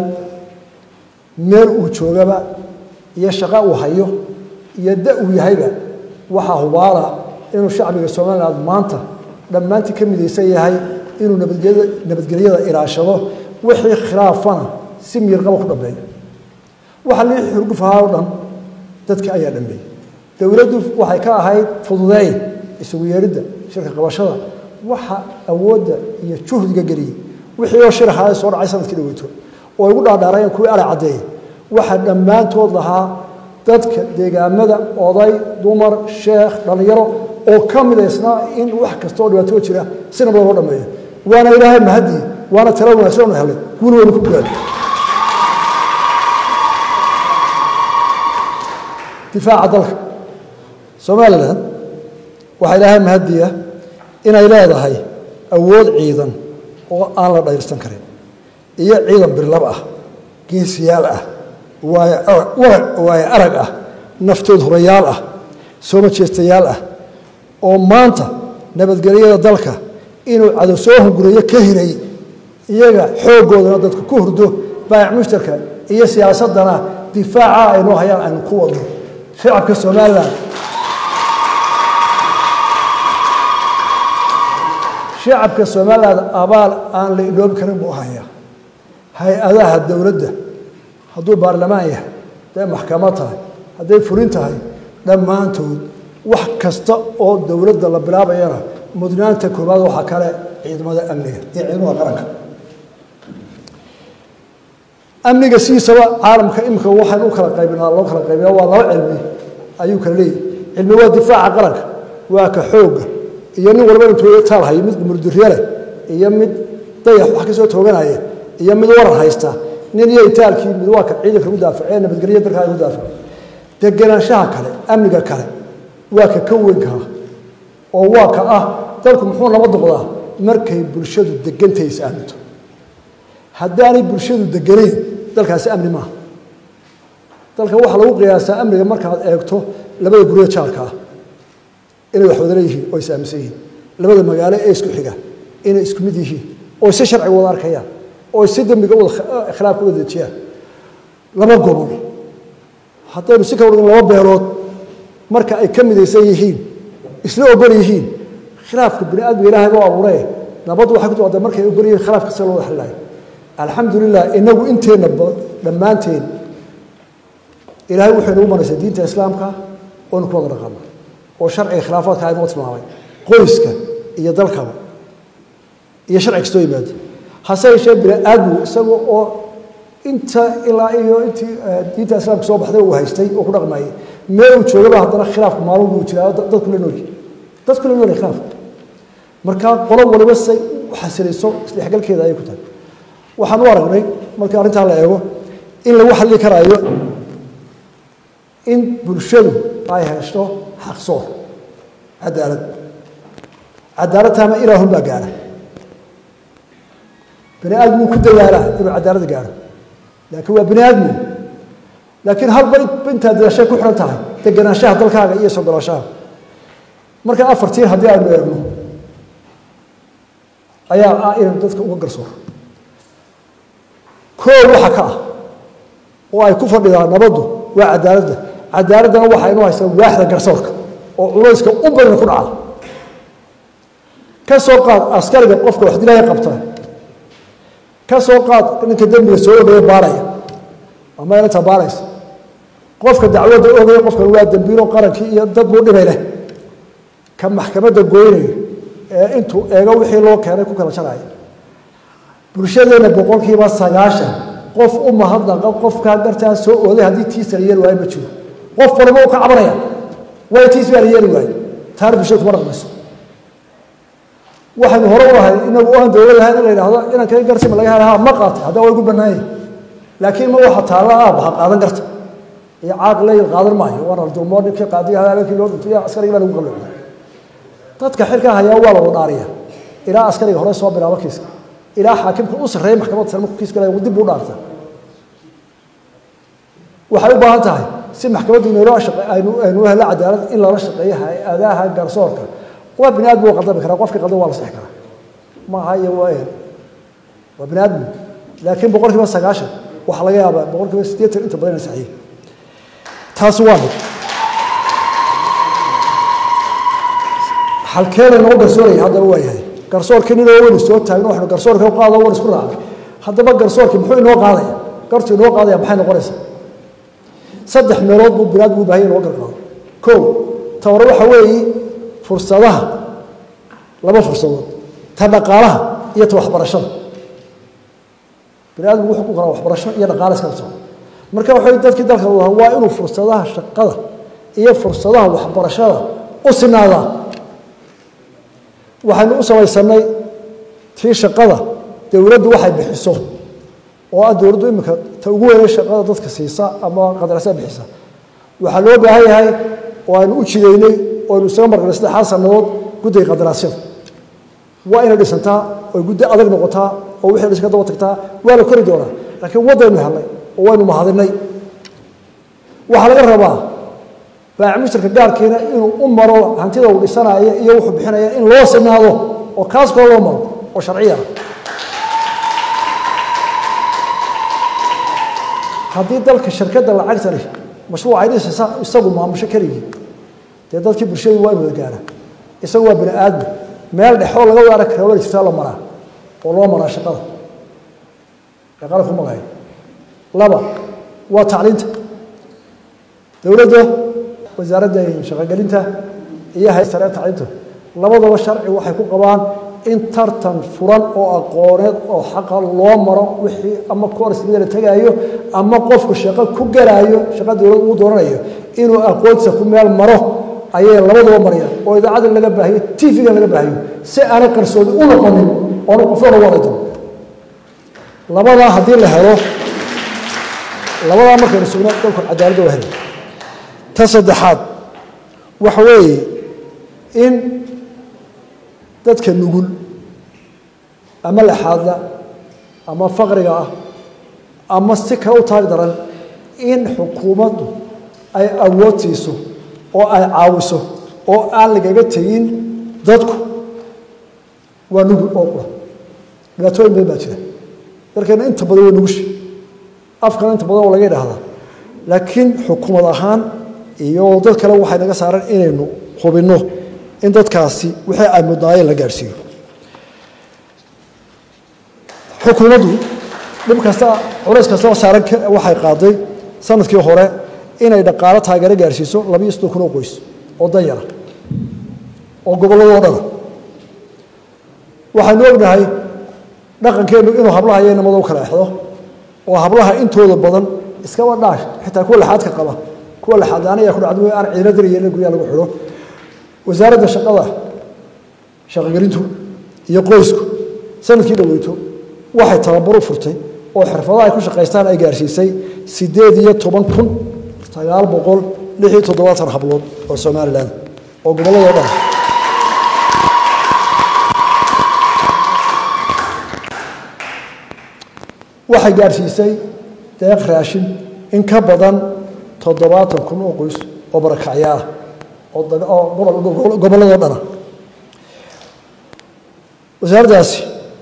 meel uu joogaba iyo shaqo uu hayo iyo da uu yahayba waxaa hubaala inuu shacbiga somaliland maanta dhammaantii ka midaysan yahay inuu nabadgelyada ilaashado wixii khilaafana si miirqaba ku dhambeeyo waxa lii xurgufahaa o dhan dadka ayaa dhambeeyey dowladdu waxay ka ahayd fududeyn isugu yeeridda shirka qabashada waxa awoodda iyo juhdiga geliyey wixii oo shir ahaa soo dhacay sanadkii dhaweyto oo igu dhaadhaarayeen kuwii ala caddeeyey waxaa dhammaantood lahaa dadka deegaamada oday dumar sheekh dhallinyaro oo ka midaysnaa in wax kasta oo dhibaatoo jira si nabada loo dhameeyo waana ilaahay mahadii waana tala wanaagsan oona helay guul weynu ku gaadho difaaca dalka somalilan waxaa ilaahay mahadiya inay leedahay awood ciidan oo aan la dhayrsan karin iyo ciidan birlab ah geesiyaal ah waayo arag ah naftood horayaal ah soo majeestayaal ah oo maanta nabadgelyada dalka inuu cadow soo hunguriyo ka hiray iyaga xooggoodana dadku ku hurdo baayac mushtarka iyo siyaasadana difaaca aynoo hayaan aynu ku wadno shacabka somalilan shacabka somaliland abaal aan la iloobi karin buu hayaa hay-adaha dowladda hadduu baarlamaan yahay hadday maxkamad tahay hadday fulin tahay dhammaantood wax kasta oo dowladda la bilaabayana mudnaanta koobaad waxaa kale ciidamada amniga iyo ciidamada qaranka amniga sidiisaba caalamka imika waxaan u kala qaybinaa loo kala qaybina waa laba cilmi ayuu kala leeyahy cilmi waa difaaca qaranka waa ka xooga iyo nin walba intuu taalhayo mid murdurye leh iyo mid dayax wax ka soo tooganaya iyo mid waran haysta nin iyo itaalkii mid waa ka ciidanka u daafac ee nabadgelya dalkaaga u daafac degenaanshaha kale amniga kale waa ka ka weynkaa oo waa ka ah dalku muxuu nabad noqdaa markay bulshadu degantay is aaminto haddaanay bulshadu deganayn dalkaasi amni maaha dalka waxaa lagu qiyaasaa amniga markaad eegto labada guryo jaalka ah inay wax wada leeyihiin oo is aaminsan yihiin labada magaalo ee isku xiga inay isku mid yihiin oo si sharciga wada arkayaan oo si dembiga wada khilaafka wada dejiyaan laba gobol haddaynu si kala wadin laba beelood marka ay ka midaysan yihiin isla ogol yihiin khilaafka bini aadmiga ilaahay baa abuuree nabaddu waxay ku timaada markay ogol yihiin khilaafka sida loo wada xalilayo alxamdu lilah inagu inteenna dhammaanteen ilaahay wuxuu inagu maraysay diinta islaamka oonu ku wada dhaqana oo sharciga khilaafaadka aynoo tilmaamay qoyska iyo dalkaba iyo sharci kastoo yimaada hase yeeshee bini aadmigu isaga oo inta ilaa iyo intii diinta islaamka soo baxday uu haystay oo ku dhaqmayay meel uu joogaba haddana khilaafku maalin buu jiraa dadku la noolyi dadku la noolyi khilaafka marka qolo waliba say u xasilayso isdhexgalkeeda ayay ku tahay waxaan u aragnay marka arrintaa la eego in lagu xalli karaayo in bulshadu ay hesho xaqsoor cadaalad cadaalad taama ilaahun baa gaara bani aadmigu ku dadaalaa inuu cadaalad gaaro laakiin waa bani aadmigu laakiin halba intaa dadaashay ku xihan tahay deganaanshaha dalkaaga iyo sogolaashaha marka afartii haddii aynu eegno ayaa ah inaynu dadka uga garsooro koow waxa ka ah oo ay ku fadhidaan nabaddu waa cadaaladda cadaaladdana waxa inu haysaa waaxda garsoorka oo culayska u badan ku dhaca ka soo qaad askariga qofka wax dilaya qabta ka soo qaad ninka dembiga soo odhaya baaraya ama inanta baaraysa qofka dacwadda ogaya qofkan waa dembiilo qarankii iyo dad buu dhibay leh ka maxkamadda goynaya ee intuu eego wixii loo keenay ku kala jaraya bulshadeena boqolkiiba sagaashan qof u mahadnaqa qofkaa gartaa soo ooday haddii tiisa la yeeli waayo ma jiro qof waliba uu ka cabanaya waayo tiis baa la yeeli waayo taana bulshada kuma dhaqmayso waxaynu hore u lahay inagu aan dowlad ahayn in la yidhaahdo inaan kaga garsima laga helaha ma qaatay haddaa way gu bannaanyay laakiin ma waxa taalla ah baha qaadan karta iyo caaq leyl qaadan maayo waana la dulmoo ninkii qaadiga habeenkii loo dhintay askarigii baa lagu qalloocday dadka xilkaa hayaa waa la wadaariya ilaa askariga hore soo bilaabo kiiska ilaa xaakimka u sarreeya maxkamadda sare markuu kiiska leeyahay dib u dhaarta waxay u baahan tahay si maxkamaddu inoola shaqe aynu aynu helo cadaalad in lala shaqeeyo hay-adaha garsoorka waa bini aadmi waa qaldami karaa qofkii qaldan waa la sixi karaa ma aha iyo waa waa bini aadmi laakiin boqol kiiba sagaashan waxaa laga yaabaa boqol kiiba siddeetan inta badan ina saxiyo taasi waa mid xalkeena noo garsooraya haddaba waa yahay garsoorkii ninoo weynu soo taagno waxnu garsoorka u qaado wan isku raacay haddaba garsoorkii muxuu inoo qaadaya gartu inoo qaadaya maxay noqonaysaa saddex meelood buu binaadmu u bahan yahay inoo garqaado kow tawar waxa weeye fursadaha laba fursadood ta dhaqaalaha iyo ta waxbarashada bini aadmigu wuxuu ku koraa waxbarasho iyo dhaqaale iskala socdo marka waxay dadkii dalka u waa inuu fursadaha shaqada iyo fursadaha waxbarashada u sinaadaa waxaynu u samaysanay tii shaqada dowladdu waxay bixiso oo ah dowladdu iminka ta ugu weynay shaqada dadka siisa ama qadarasa bixisa waxaa loo baahan yahay oo aynu u jidaynay oo aynu isaga marqnay saddexaad sannadood guddiga qadaraasyada waa inay dhisantaa oy guddi adag noqotaa oo wixii dhiska daba tagtaa waa la kori doonaa laakiin waddaynu helnay oo waynu mahadinay waxaa laga rabaa baacmushtarka gaarkiina inuu u maro hantida uu dhisanaya iyo wuxuu bixinaya in loo sinaado oo kaas koo loo maro oo sharciya ah haddii dalka shirkadda lacagtani mashruuc ay dhisaysa isagu maamusho keligii dee dadkii bulshadu waa in wada gaara isagu waa bini aadmi meel dhexoo laga wada arag kara wada jirtaa la maraa oo loo maraa shaqada ee qalabku magayo laba waa tacliinta dowladda wasaaradda shaqogelinta iyo hay sare tacliinta labadaba sharci waxay ku qabaan in tartan furan oo aqooneed oo xaqa loo maro wixii ama koorsmida la tegaayo ama qofku shaqo ku galaayo shaqa dowlad uu dooranayo inuu aqoontiisa ku meel maro ayay labadaba marayaan oo idaacadda laga baahiyo tv-ga laga baahiyo si aanay qarsoodi u noqonin oona qofna waraydo labadaa haddii la helo labadaa markaynu sugno dalku cadaaladda waa helay ta saddexaad waxa weeye in dadka nugul ama laxaadla ama faqriga ah ama si kale u taag daran in xukuumaddu ay awood siiso oo ay caawiso oo aan lagaga tegin dadku waa nugul oo qura dhibaatooyin badan baa jira dalkeena inta badan waa nugushi afkana inta badan oo laga idhaahdaa laakiin xukuumad ahaan iyo dad kale waxay naga saaran inaynu hubinno in dadkaasi wixii ay mudnaayeen la gaadhsiiyo xukuumaddu dhib kasta culays kastaba saaran waxay qaaday sanadkii hore inay dhaqaalo taageero gaadhsiiso labiyo soddon kun oo qoys oo danyara oo gobolladoo dhana waxaynu ognahay dhaqankeennu inuu hablaha iyo inamada u kala exdo oo hablaha intooda badan iskaba dhaash xitaa kuwa laxaadka qaba kuwa laxaadaanaya ku dhacdo aan ciidina dirayeen guryaha lagu xidho wasaaradda shaqada shaqogelintu iyo qoysku sanadkii dhaweyto waxay tababar u furtay oo xirfadaha ay ku shaqaystaan ay gaarsiisay siddeed iyo toban kun sagaal boqol lix iyo toddobaatan hablood oo somalilan oo gobolladoo dhan waxay gaarsiisay deeq raashin in ka badan toddobaatan kun oo qoys oo barakacya ah oo gobolladoo dhana wasaaraddaasi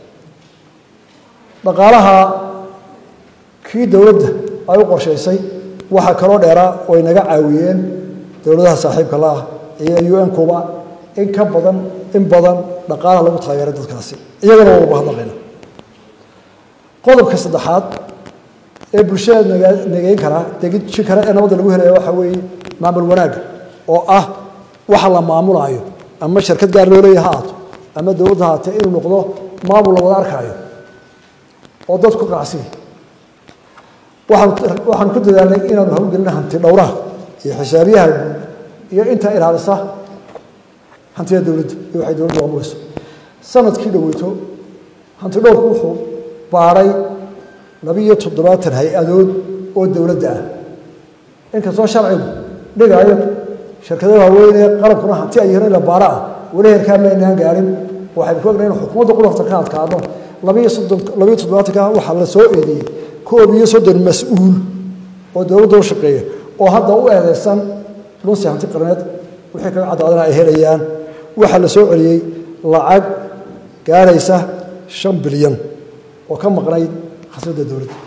dhaqaalaha kii dowladda ay u qorshaysay waxaa kaloo dheeraa oo ay naga caawiyeen dowladaha saaxiibka la ah iyo un kuba in ka badan in badan dhaqaalaha lagu taageeray dadkaasi iyagana waa ubahadnaqayna qodobka saddexaad ee bulshada nageyn karaa degiji kale ee nabadda lagu helaya waxaa weeye maamul wanaagga oo ah waxa la maamulaayo ama shirkad gaar loo leeya ha aato ama dowladda haatee inuu noqdo maamul la wada arkaayo oo dad ku qanacsiya waxaan waxaan ku dadaalnay inaanu hawlgelina hanti dhowraha iyo xisaabiyaha iyo intaa ilaalisa hantida dowladda iyo waxay dowladda maamulayso sanadkii dhaweyto hanti dhowrku wuxuu baadhay labiiyo toddobaatan hay-adood oo dowladda ah inkastoo sharcigu dhigaayo shirkadaha waaweyn ee qalabkuna hanti ay yihiin in la baaro ah weli heerkaa maynaan gaarin waxaynu ku ognahay in xukuumadda qudarta ka adkaano labiiyo soddon labiiyo toddobaatanka waxaa la soo eedeeyey koob iyo soddon mas-uul oo dowladda u shaqeeya oo hadda u eedeysan lunsi hanti qarneed wixii kaga caddaadana ay helayaan waxaa la soo celiyey lacag gaaraysa shan bilyan oo ka maqnayd khasnadda dowladda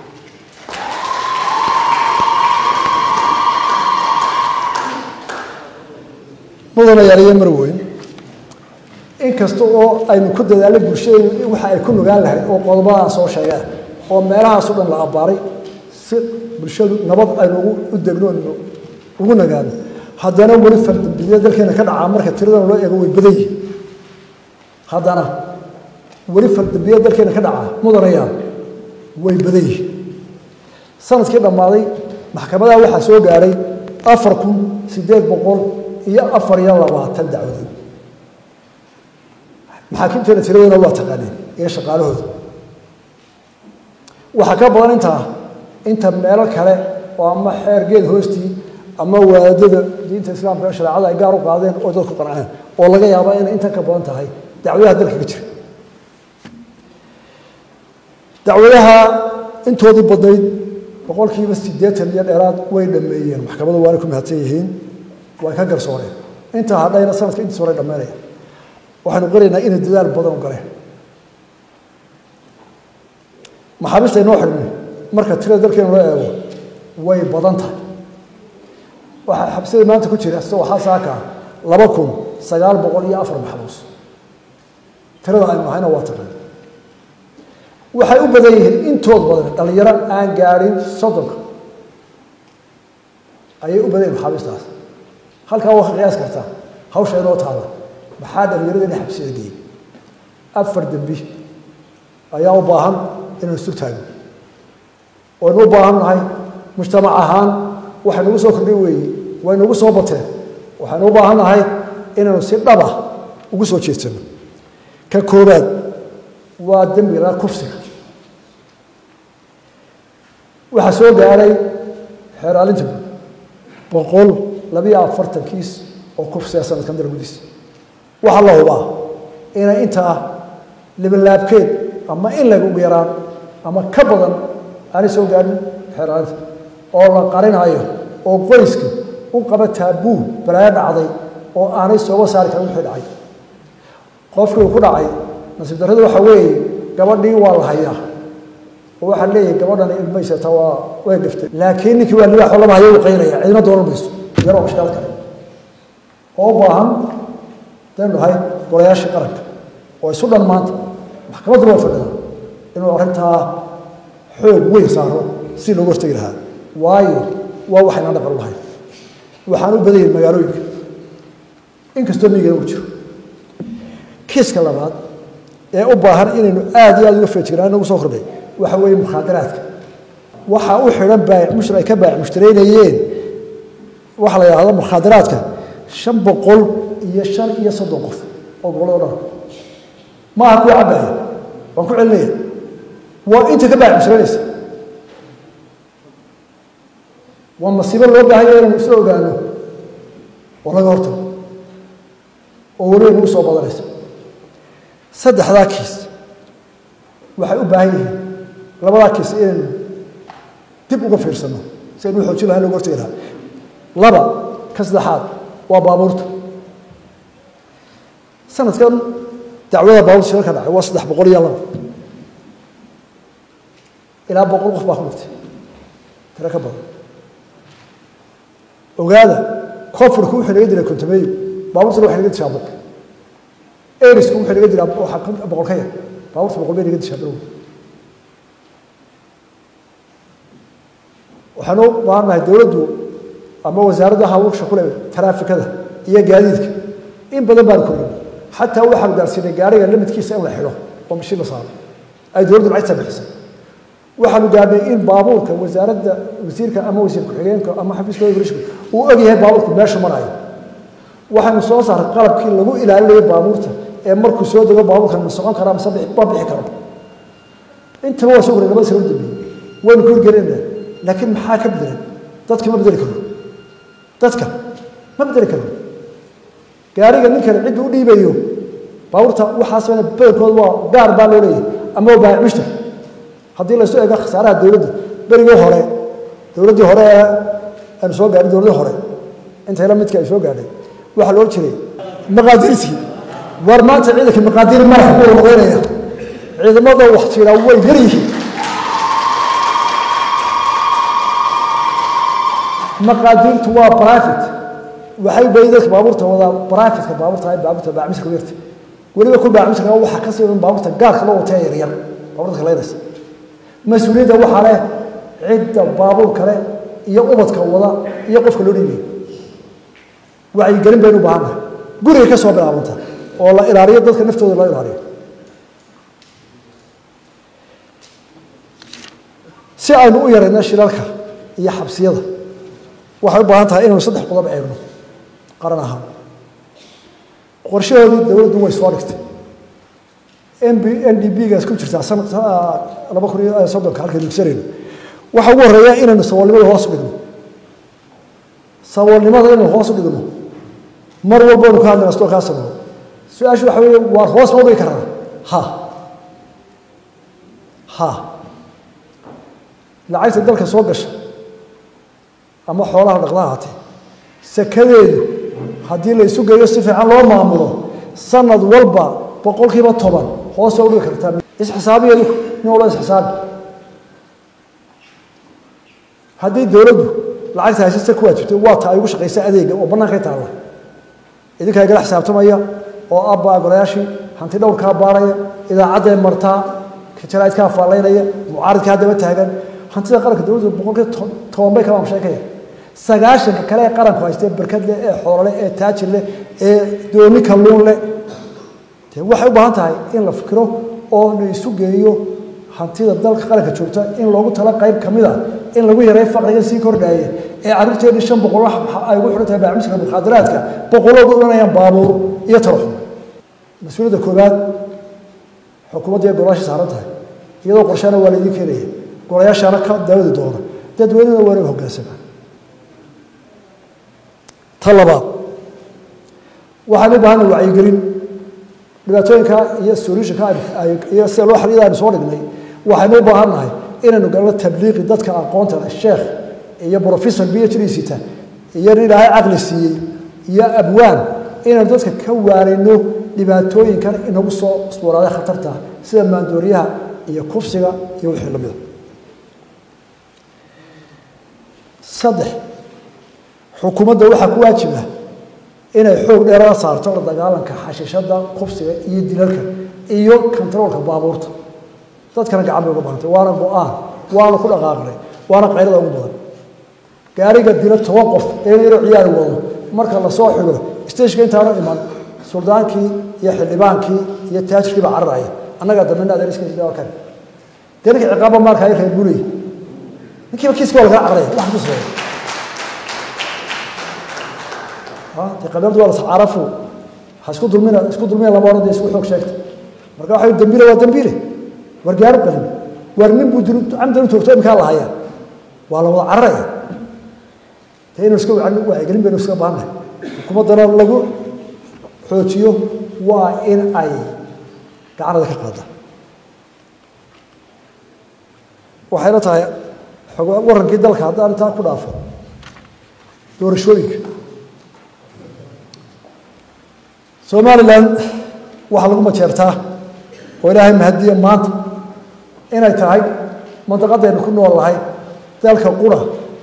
mudana yaaliyo marweyn inkasta oo aynu ku dadaalay bulshadaynu waxa ay ku nugaan lahayd oo qodobadaan soo sheegaan oo meelahaasoo dhan la abbaaray si bulshadu nabad aynu u degno ugu nagaano haddana weli fardambiya dalkeena ka dhacaa marka tiradan loo eego way badan yihin haddana weli fardambiya dalkeena ka dhacaa mudanayaan way badan yihin sanadkii dhammaaday maxkamadaha waxaa soo gaadhay afar kun siddeed boqol iyo afar iyo labaatan dacwadood maxaakiimteena tiradooda waa taqaaneen iyo shaqaalahooda waxaa ka badan intaa inta meelo kale oo ama xeergeed hoostii ama waadada diinta islaamka ee shareecada ay gaar u qaadeen oo dadku qanceen oo laga yaaba inay intan ka badan tahay dacwadaha dalka ka jira dacwadaha intoodii badnayd boqolkiiba siddeetan iyo dheeraad way dhameeyeen maxkamadu waanay ku mahadsan yihiin way ka garsooreen intaa hadhayna sanadka intiis hore dhammeynaya waxaynu qiraynaa inay dadaal badan u galeen maxaabiista inoo xidhmay marka tirada dalkeena loo eego way badan tahay waxaa xabsida maanta ku jira isagoo xasaaka laba kun sagaal boqol iyo afar maxbuus tirada aynu nahayna waa taqaan waxay u badan yihiin intood badan dhallinyaro aan gaadhin soddonka ayay u badan yihin maxaabiistaas halkaa waa ka qiyaas kartaa hawsha inoo taada maxaa dhallinyarada inay xabsida geeyey afar dembi ayaa u baahan inaynu istur taagno waynu u baahan nahay mujtamac ahaan waxay nagu soo kordhay weeye way nagu soo bateen waxaynu u baahan nahay inaynu si dhaba ugu soo jeedsano ka koobaad waa dembiga kufsiga waxaa soo gaadhay xeeraalinta guud boqol labiyo afartan kiis oo kufsiga sanadkan dargudiisa waxaa la hubaa inay intaa libalaabkeed ama in laga ugu yaraan ama ka badan aanay soo gaadhin xeeraalinta oo la qarinayo oo qoyska u qaba taabuu balaayo dhacday oo aanay sooga saari karin wixii dhacay qofkii uu ku dhacay nasiib darrada waxaa weeye gabadhii waa la hayaa oo waxaa leeyahay gabadhani ilmaysata waa way gaftay laakiin ninkii waa libaaxoo lama hayo uu qaynaya cidina doonan mayso yaroo ashkaal kale oo u baahan daynu nahay golayaashii qaranka oo isu dhan maanta maxkamaddu waa fadhida inuu arrintaa xoog weyn saaro si loogu hortegi lahaa waayo waa waxaynaan dhaqan lahayn waxaan u badan yahin magaalooyinka inkastoo miigana uu jiro kiiska labaad ee u baahan inaynu aada iyo aada uga feejiraan nagu soo kordhay waxa weeye mukhaadaraadka waxaa u xidhan baayic mushri ay ka baayic mushtaraynayeen waxaa la yidhahda mukhaadaraadka shan boqol iyo shan iyo soddon qof oo gobollada dhan maaha kuwa cabbaaya waan ku celinaya waa inta ka baayic mushtaraynaysa waa masiibo loo baahanya inaynu isla ogaano oo laga hortago oo weliba nagu soo badanaysa saddexdaa kiis waxay u baahan yihiin labadaa kiis inaynu dib uga fiirsano si aynu xoojin lahayn loga hortagi lahaa laba ka saddexaad waa baabuurta sanadkan dacwada baabuurta shirarka dhacay waa saddex boqol iyo laba ilaa boqol qof baa ku dhintay tiro ka badan ogaada koonfurku wuxuu naga dilay kontameeyo baabuurtana waxay naga dishaa boqol erisku wuxuu naga dilaa waxaa boqol ka yar baabuurta boqol bay naga dishaa bilow waxaanu u baahannahay dowladdu ama wasaaradda hawlsha kule taraafikada iyo gaadiidka in badan baan korin xataa waxaanu gaarsiinay gaariga lamidkiisa in la xidho oo mashiin la saaro ay dowladdu lacagta bixisay waxaanu gaadhnay in baabuurka wasaaradda wasiirka ama wasiir ku-xigeenka ama xafiiska grishka uu og yahay baabuurka meesha marayo waxaynu soo saaray qalabkii lagu ilaalinayo baabuurta ee markuu soo dego baabuurkan ma socon karaa mise ma bixi karo intaba waa soo koray labada sano dambeeyey waynu ku hirgelinayna laakiin maxaa ka bedelan dadka ma bedeli karo dadka ma bedeli karo gaariga ninkani cidda u dhiibayo baabuurta waxaasna badankooda waa gaar baa loo leeyahay ama waa baahic mushtar haddii laysu eego khasaaraha dowladda berigii hore dowladdii hore ee aanu soo gaadhin dowladdii hore intayla midka ay soo gaadhay waxaa loo jiray maqaadiirtii war maanta ciidanka maqaadiir madax buu noqonaya ciidamada wax jiraa way yar yihiin maqaadiirtu waa private waxay bay dadka baabuurta wadaa privateka baabuurta ay baabuurta baacmisa ku yarta weliba ku baacmisaka waxaa ka siidan baabuurta gaarka loo watee yaryar baabuurta kaleynaysa mas-uuliyadda waxaa leh cidda baabuur kale iyo ubadka wada iyo qofka loo dhiibay wacyigelin baynu u baahannahay gurigay ka soo bilaabanta oo la ilaaliyo dadka naftooda loo ilaaliyo si aynu u yarayno shilalka iyo xabsiyada waxay u baahan tahay inaynu saddex qodob eegno qaran ahaan qorshahoodii dowladdu way soo dhigtay nb n d b gaas ku jirtaa sanad laba kun iyo soddonka halkaynu dugsanayno waxaa ugu horreeya inaynu saboolnimada hoos u dhigno saboolnimada inaynu hoos u dhigno mar walba aynu ka hadlayna sidoo kaa sameeyo su-aashu waxa weeye waa hoos ma u dhigi karnaa ha ha lacagta dalka soo gasha ama xoolaha dhaqdaha hatee sakadeedu haddii la isu geeyo si fiican loo maamulo sanad walba boqol kiiba toban hoos waa udhigi kartaa isxisaabiyeedu nin walba isxisaabi haddii dowladdu lacagta haysasta ku waajibtay waa ta ay ugu shaqaysa adeega oo bannaankay taalla idinkaa igala xisaabtamaya oo abbaa golayaashii hanti dhowrkaa baaraya idaacadday martaa jaraa'idkaa faallaynaya mucaaridkaa daba taagan hantida qaranka dowladdu boqolkiiba toban bay kala sheekaya sagaashanka kale ee qaranku haystee berkad leh ee xoololeh ee taajir leh ee doomi kalluun leh dee waxay u baahan tahay in la fikiro oo la isu geeyo hantida dalka qaranka joogta in loogu tala qayb ka mid a in lagu yareeyo faqriga sii kordhaaya ee carruurteedii shan boqol ay ugu xidhan tahay baacmiska mukhaadaraadka boqoloodu odhanayaan baabuur iyo taraxum mas-uuliyadda koowaad xukuumadda iyo golayaasha saaran tahay iyadoo qorshaana waa laydin keenaya golayaashaana ka daawadi doona dadweynena waa inay hoggaansamaa ta labaad waxaan u baahana wacyigelin dhibaatooyinka iyo solutionka iyo sida loo xaliyada aynu soo dhignay waxaynu u baahan nahay inaynu galno tabliiqi dadka aqoonta leh sheekh iyo professor b h d sita iyo nin ilaahay caqli siiyey iyo abwaan inaynu dadka ka waarayno dhibaatooyinkan inagu soo isbooraaday khatarta sida maandooriyaha iyo kufsiga iyo wixii lamida saddex xukuumadda waxaa ku waajiba inay xoog dheerada saarto la dagaalanka xashiishada kufsiga iyo dilalka iyo kontaroolka baabuurta dadkana gacan bay uga bahantay waana go-aan waana ku dhaqaaqnay waana qaylada ugu badan gaariga dila toban qof ee yaroo ciyaari wado marka lasoo xigo stageka intaanu iman suldaankii iyo xildhibaankii iyo taajirkii baa cararaya annagaa dambena adeeriskkan dee ninka ciqaaba maarka ay reer buley ninkiiba kiiska waa lagala cararaya wax ku sameeya dee qabeeldu waa lascarafu ha isku dulmina isku dulmina lama odhan dee isku xoog sheegta marka waxa dambiile waa dambiile war gaari qalin war nin buu dil camdan u toogto imkaa la hayaa waa la wada cararaya dee inuu iska wacyigelin baynu iska baahannahay xukuumaddana lagu xoojiyo waa in ay gacanada ka qaada waxayna tahay warankii dalka haddaan intaa ku dhaafo doorashooyinka somalilan waxaa lagu majeertaa oo ilaahay mahadiya maanta inay tahay mandaqadaynu ku nool lahay dalka qura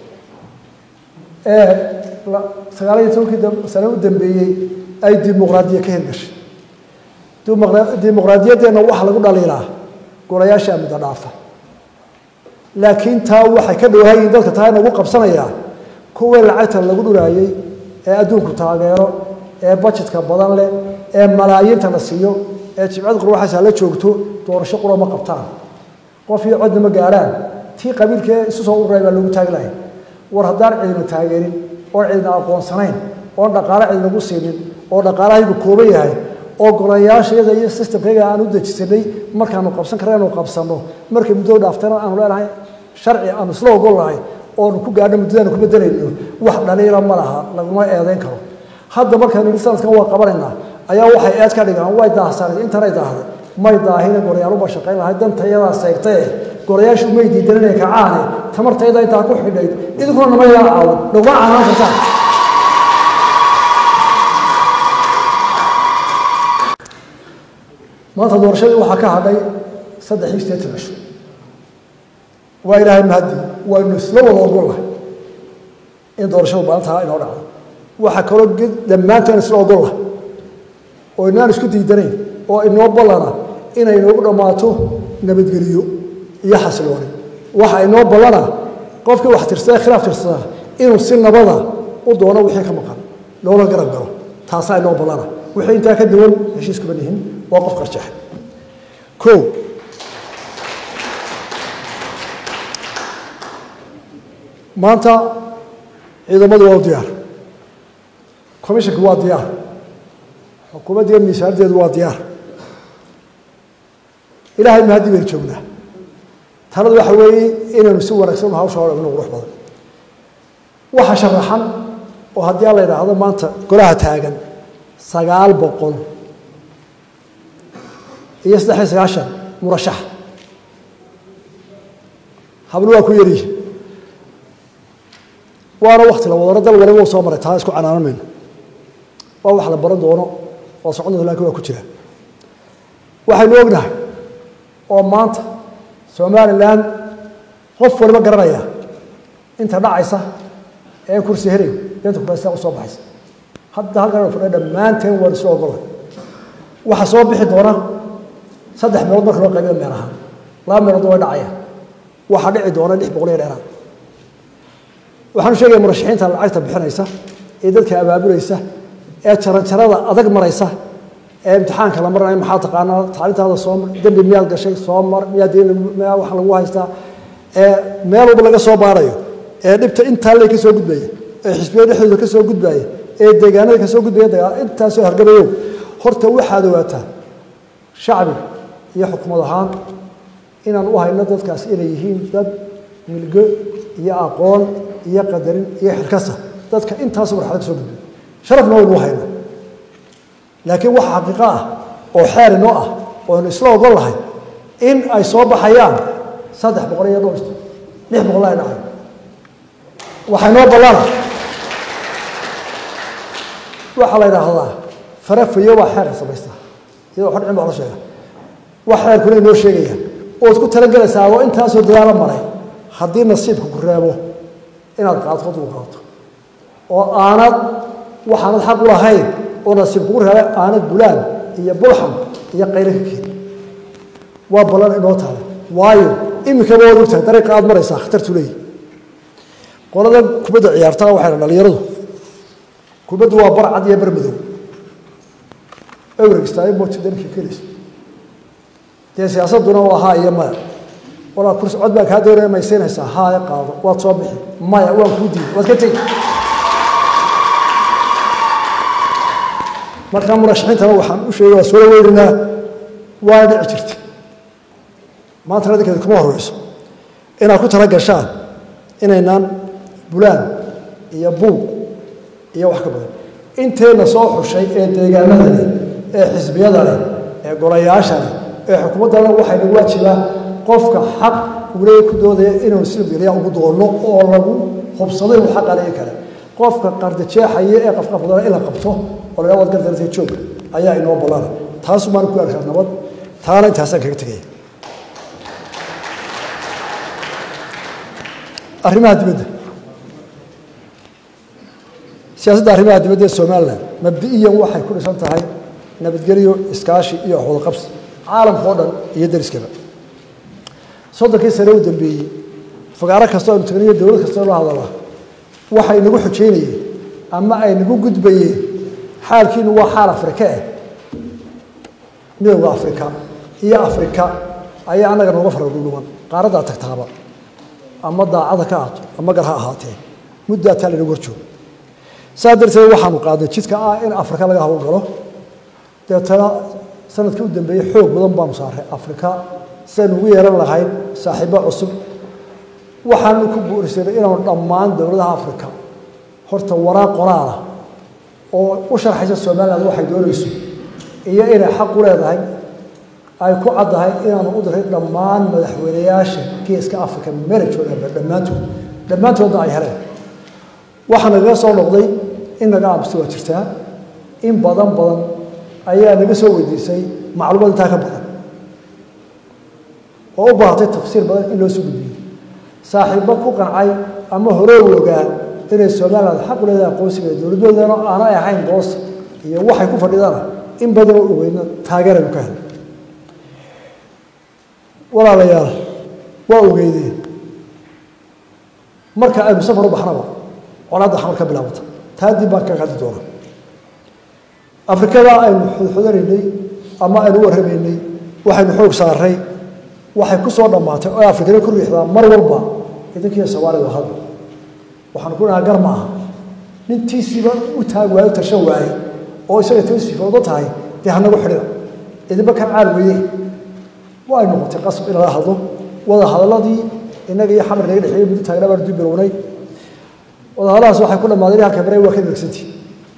ee sagaal iyo tobankii sane u dambeeyey ay dimuqraadiya ka hirgashay dimuqraadiyaddeenna waxaa lagu dhaliilaa golayaashaa muddo dhaafa laakiin taa waxay ka dhowaayiin dalka taa inagu qabsanayaa kuwii lacagta lagu dhuraayey ee adduunku taageero ee bajetka badan leh ee malaayiinta la siiyo ee jibcada qurwaxaasa la joogto doorasho qura ma qabtaan qof iyo codna ma gaarhaan tii qabiilkee isu soo ururay baa loogu taagi lahay war haddaan cidina taageerin oon cidina aqoonsanayn oon dhaqaale cidinagu siinin oo dhaqaalahaygu kooban yahay oo golayaashayada iyo systemkayga aan u dejisanay markaanu qabsan karna inu qabsanno markay muddada dhaaftana aanu leenahay sharci aanu isla ogol nahay oonu ku gaadho muddadaanu ku bedelayno wax dhaliila ma laha laguma eedayn karo hadda markaynu nihi sanadkan waa qabanaynaa ayaa waxay eed ka dhigaan way daahsanay intanay daahday may daahine gorayaaluba shaqayn lahay dantayadaa seegtaye gorayaashu may diidan inay kacaane tamartayda intaa ku xidhayd idinkuna nama yaa caawan naguma caanaan kartaan maanta doorashadii waxaa ka hadhay saddex iyo sideetan cisho waa ilaahay mahadi waynu isla wada ogol lahay in doorashadu maalintaa inoo dhacdo waxaa kaloo dhammaanteen isla ogol lahay oo inaan isku diidanayn oo inoo ballana inay noogu dhammaato nabadgeliyo iyo xasilooni waxa inoo ballana qofkii wax tirsada khilaaf tirsada inuu si nabada u doono wixii ka maqan loola garab galo taasaa inoo ballana wixii intaa ka duwan heshiis kuma nihin waa qof qarjeex kow maanta ciidamadu waa u diyaar commissionka waa diyaar xukuumaddiiyo miisaanaddeedu waa diyaar ilaahay mahaddi baynu joognaa taladu waxa weeye inaynu si wanaagsan hawsha hore inu qurux badan waxa sharaxan oo haddii alla yidhaahdo maanta golaha taagan sagaal boqol iyo saddex iyo sagaashan murashax hablo waa ku yaryihi waana wakti la wadano dal waliba u soo maray taa isku canaanan mayno waa wax la baran doono oo socon doonto lakin waa ku jira waxaynu ognahay oo maanta somalilan qof waliba garanaya inta dhacaysa ee kursi helayo inta kurasta u soo baxaysa hadda halkan fadhiya dhammaanteen waan isu ogolay waxaa soo bixi doona saddex meelood marka loo qaybiyo meel ahaan laba meelood way dhacaya waxaa dhici doona lix boqol iyo dheeraad waxaanu sheegaya murashaxiinta lacagta bixinaysa ee dadka abaabulaysa ee jaranjarada adag maraysa ee imtixaanka la maranayo maxaa taqaanaa tacliintaada soo mar dembi miyaad gashay soo mar miyaa deen miyaa wax lagu haystaa ee meel walba laga soo baarayo ee dhibta intaa lee ka soo gudbaya ee xisbiyada dhexdooda ka soo gudbaya ee deegaanada ka soo gudbaya dagaal intaasoo hargabayow horta waxaad ogaataa shacbi iyo xukumad ahaan inaan u hayno dadkaas inay yihiin dad milgo iyo aqoon iyo qadarin iyo xilkasa dadka intaasu marxalad ka soo gudbay sharafna waynu u hayna laakiin waxa xaqiiqo ah oo xeer inoo ah oo aynu isla ogol lahay in ay soo baxayaan saddex boqol iyo dhowr lix boqol ay dhacay waxaa inoo ballana waxaa la yidhaahdaa farafayo baa xeerka samaysta iyadoo xodcin baa la sheega wax xeerkuna inoo sheegaya ood ku talagelaysaa oo intaasoo dadaalo maray haddii nasiibka ku reebo inaad qaadto duu qaato oo aanad waxaanad xaq u lahayn oo nasiib kugu reebay aanad bulaan iyo bulxam iyo qaylo ka keeni waa ballan inoo taala waayo iminkaba waad ogtahay dariiqa aad maraysaa khatartu leeyihi qoladan kubadda ciyaartaa waxay dhan dhalinyaradu kubaddu waa bar cad iyo bar madow ewregstaayo mooti dankii kelayso dee siyaasadduna waa haa iyo maya walaa kursi cod baa kaa doonaya maysiinaysaa haaya qaado waad soo bixi maya waan kuu diiday waad ka tegi markaa murashaxiintana waxaan u sheegay waa soo weyninaa waana dhici jirta maanta radinkeeda kuma horeyso inaad ku tala gashaan inaynaan bulaan iyo buuq iyo wax ka badan inteenna soo xushay ee deegaanada leh ee xisbiyada leh ee golayaasha leh ee xukuumaddana waxay nagu waajibaa qofka xaq uu leeya ku doodaya inaynu silbgeliya ugu doonno oo lagu hubsado inuu xaq aleegi kale qofka qardajeexaya ee qafqafdana in la qabto oo la waad gardartay joog ayaa inoo ballana taasu maan ku arkaa nabad taana intaasaan kaga tegaya arrimaha dibadda siyaasadda arrimaha dibadda ee somalilan mabdi'iyan waxay ku dhisan tahay nabadgelyo iskaashi iyo waxwadaqabsi caalamka oo dhan iyo dariskaba soddonkii sane u dambeeyey fagaaro kastoo aynu tagniyo dowlad kastoo la hadala waxay nagu xujeynayeen ama ay nagu gudbayeen xaalkiinu waa xaal afrika ah midowda afrika iyo afrika ayaa annaga nooga faradhudhuban qaaraddaa tagtaaba ama daacada ka ahaato ama gar ha ahaatee muddaa taa laynagu horjoogo saa darteed waxaanu qaadnay jidka ah in afrika laga hawlgalo deetana sanadkii u dambeeyey xoog badan baanu saaray afrika siaynu ugu yeelan lahayn saaxiibo cusub waxaanu ku buurisanay inaanu dhammaan dowladaha afrika horta waraaq qoraalah oo u sharxaysa somaliland waxay doonayso iyo inay xaq u leedahay ay ku caddahay inaanu u diray dhammaan madaxweynayaasha geeska africa meela joogaanba dhammaantood dhammaantoodna ay heleen waxaa nagaga soo noqday in naga aamusta waa jirtaa in badan badan ayaa naga soo weydiisay macluumaad intaa ka badan oo u baahatay tafsiir badan in loo soo gudbiyo saaxiibbo ku qancay ama hore u ogaa inay somaliland xaq u leedahay aqoonsiga dowladdoodana aanay ahayn boos iyo waxay ku fadhidana in badan oo ogeydna taageeraynu ka helay walaalayaal waa ogeydeen marka aynu safar u baxnaba colaadda xamar ka bilaabata taa dib baan kaga hadli doonaa afrikada aynu xudxudanaynay ama aynu u warramaynay waxaynu xoog saaray waxay ku soo dhammaatay oo afrikada ku riixdaa mar walba idinkiiyo soomaalida hadda waxaanu ku dhahaa gar ma aha nintiisiiba u taag waayo tashan waaye oo isaga toosifoodo tahay dee hanagu xidhida idinba kan caal weye waa ay noqotay qasab in lala hadlo wada hadalladii innaga iyo xamar naga dhexeeyey muddo taagna baanu dib bilownay wada hadalladaas waxay ku dhammaadeen halka bare waa ka degsantii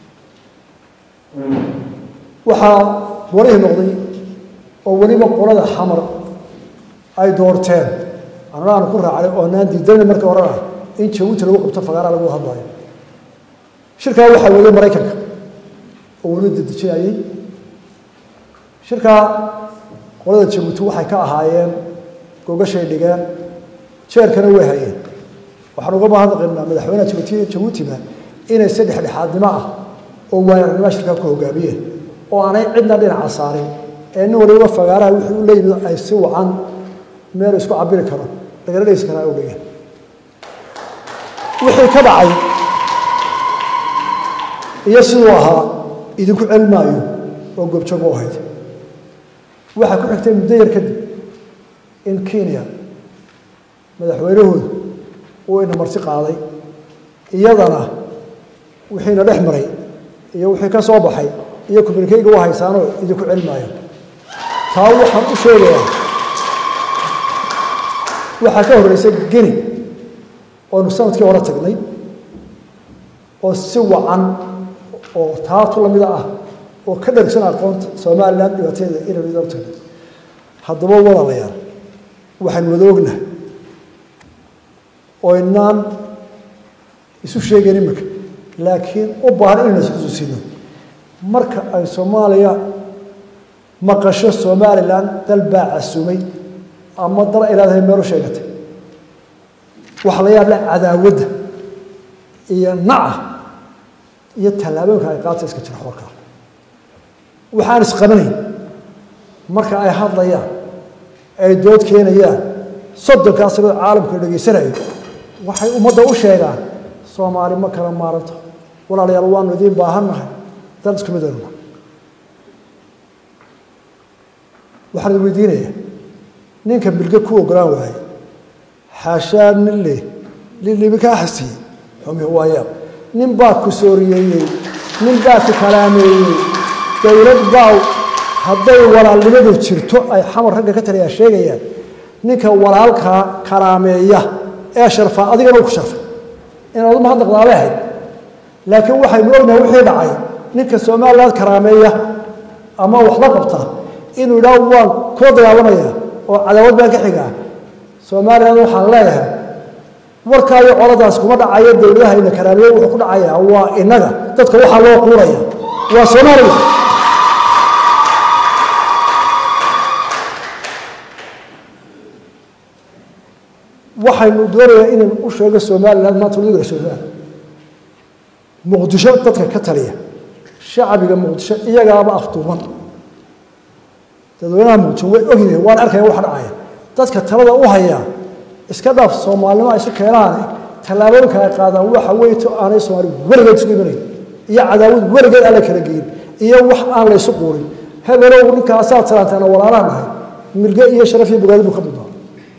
waxaa walihii noqday oo weliba qolada xamar ay doorteen anana aanu ku raacnay oo naan diidanay markii horena in jabuuti lagu qabto fagaara lagu hadlayo shirkaa waxaa weeyey maraykanka oo weli dedejinayey shirkaa qolada jabuuti waxay ka ahaayeen gogashay dhigeen jeerkana way hayeen waxaan uga mahadnaqaynaa madaxweynaha jabuuti jabuutiba inay si dhexdhexaadnimo ah oo waayarnimo shirkaa ku hogaamiyeen oo aanay cidna dhinaca saarin ee nin waliba fagaaraha wixii u leeyimid ay si wacan meel isku cabiri karo lagala dhegeysi karaa u dhigeen wixii ka dhacay iyo siduu ahaa idinku celmaayo oo goobjoog u ahayd waxaa ku xigtay muddo yar kadib in kenya madaxweynahoodu uu ina marti qaaday iyadana wixiina dhex maray iyo wixii ka soo baxay iyo kuminikeyga u haysaanoo idinku celmaayo taa waxaan u sheegayaa waxaa ka horreysay geni oonu sanadkii hore tagnay oo si wacan oo taatu lamida ah oo ka dhargsan aqoonta somalilan dhibaateeda inaynu idin tagnay haddaba walaalayaal waxaan wada ognahay oo inaan isu sheegayn imika laakiin u baahan inaynu isxusuusino marka ay soomaaliya maqasho somalilan dal baa casumay ama dal ay leedahay meelu sheegatay waxa la yaab leh cadaawadda iyo naca iyo tallaabooyinka ay qaata iska jira xorkaa waxaan isqabanayn marka ay hadlayaan ay dood keenayaan soddonkaa sanoo caalamka dhegaysanayo waxay ummadda u sheegaan soomaali ma kala maaranto walaalayaal waanu idiin baahannahay dal isku midaynu waxaan idin weydiinayaa ninka bilge ku ogolaan waaye xaashaa nin leh lilibi kaa xasiyey xumi waayaab nin baa ku sooriyeeyey nin baa ku kalaameeyey dowlad baa hadday walaalnimadu jirto ay xamar ragga ka taliyaa sheegayaan ninka walaalkaa kalaameeya ee sharfaa adigana u ku sharfay inaad u mahadnaqdaabay ahayd laakiin waxaynu ognahay wixii dhacay ninka somaliland karaameeya ama waxla qabta inuu idhaa waan kula dagaalamaya oo cadaawad baan ka xigaa somaliland waxaan leeyahay warkaayo coladaas kuma dhacayo dowladaha ina karaameeya wuxuu ku dhacayaa waa inaga dadka waxaa loo quuraya waa somaliland waxaynu doonayaa inaynu u sheego somaliland maanta wadiga somaliland muqdisho dadka ka taliya shacbiga muqdisho iyagaaba afduuban dadweynaha muqdisho way ogyihiin waan arkaya waxa dhacaya dadka talada u haya iska dhaaf soomaalinimo ay isu keenaane tallaabooyinka ay qaadaan waxa weyto aanay soomaali weligeed isugu imanayn iyo cadaawad weligeed aan la kala geyin iyo wax aan laysu quurin hebelow ninkaasaad salaantaana walaalaha nahay milge iyo sharaf iyo bogaadi buu ka mudnaa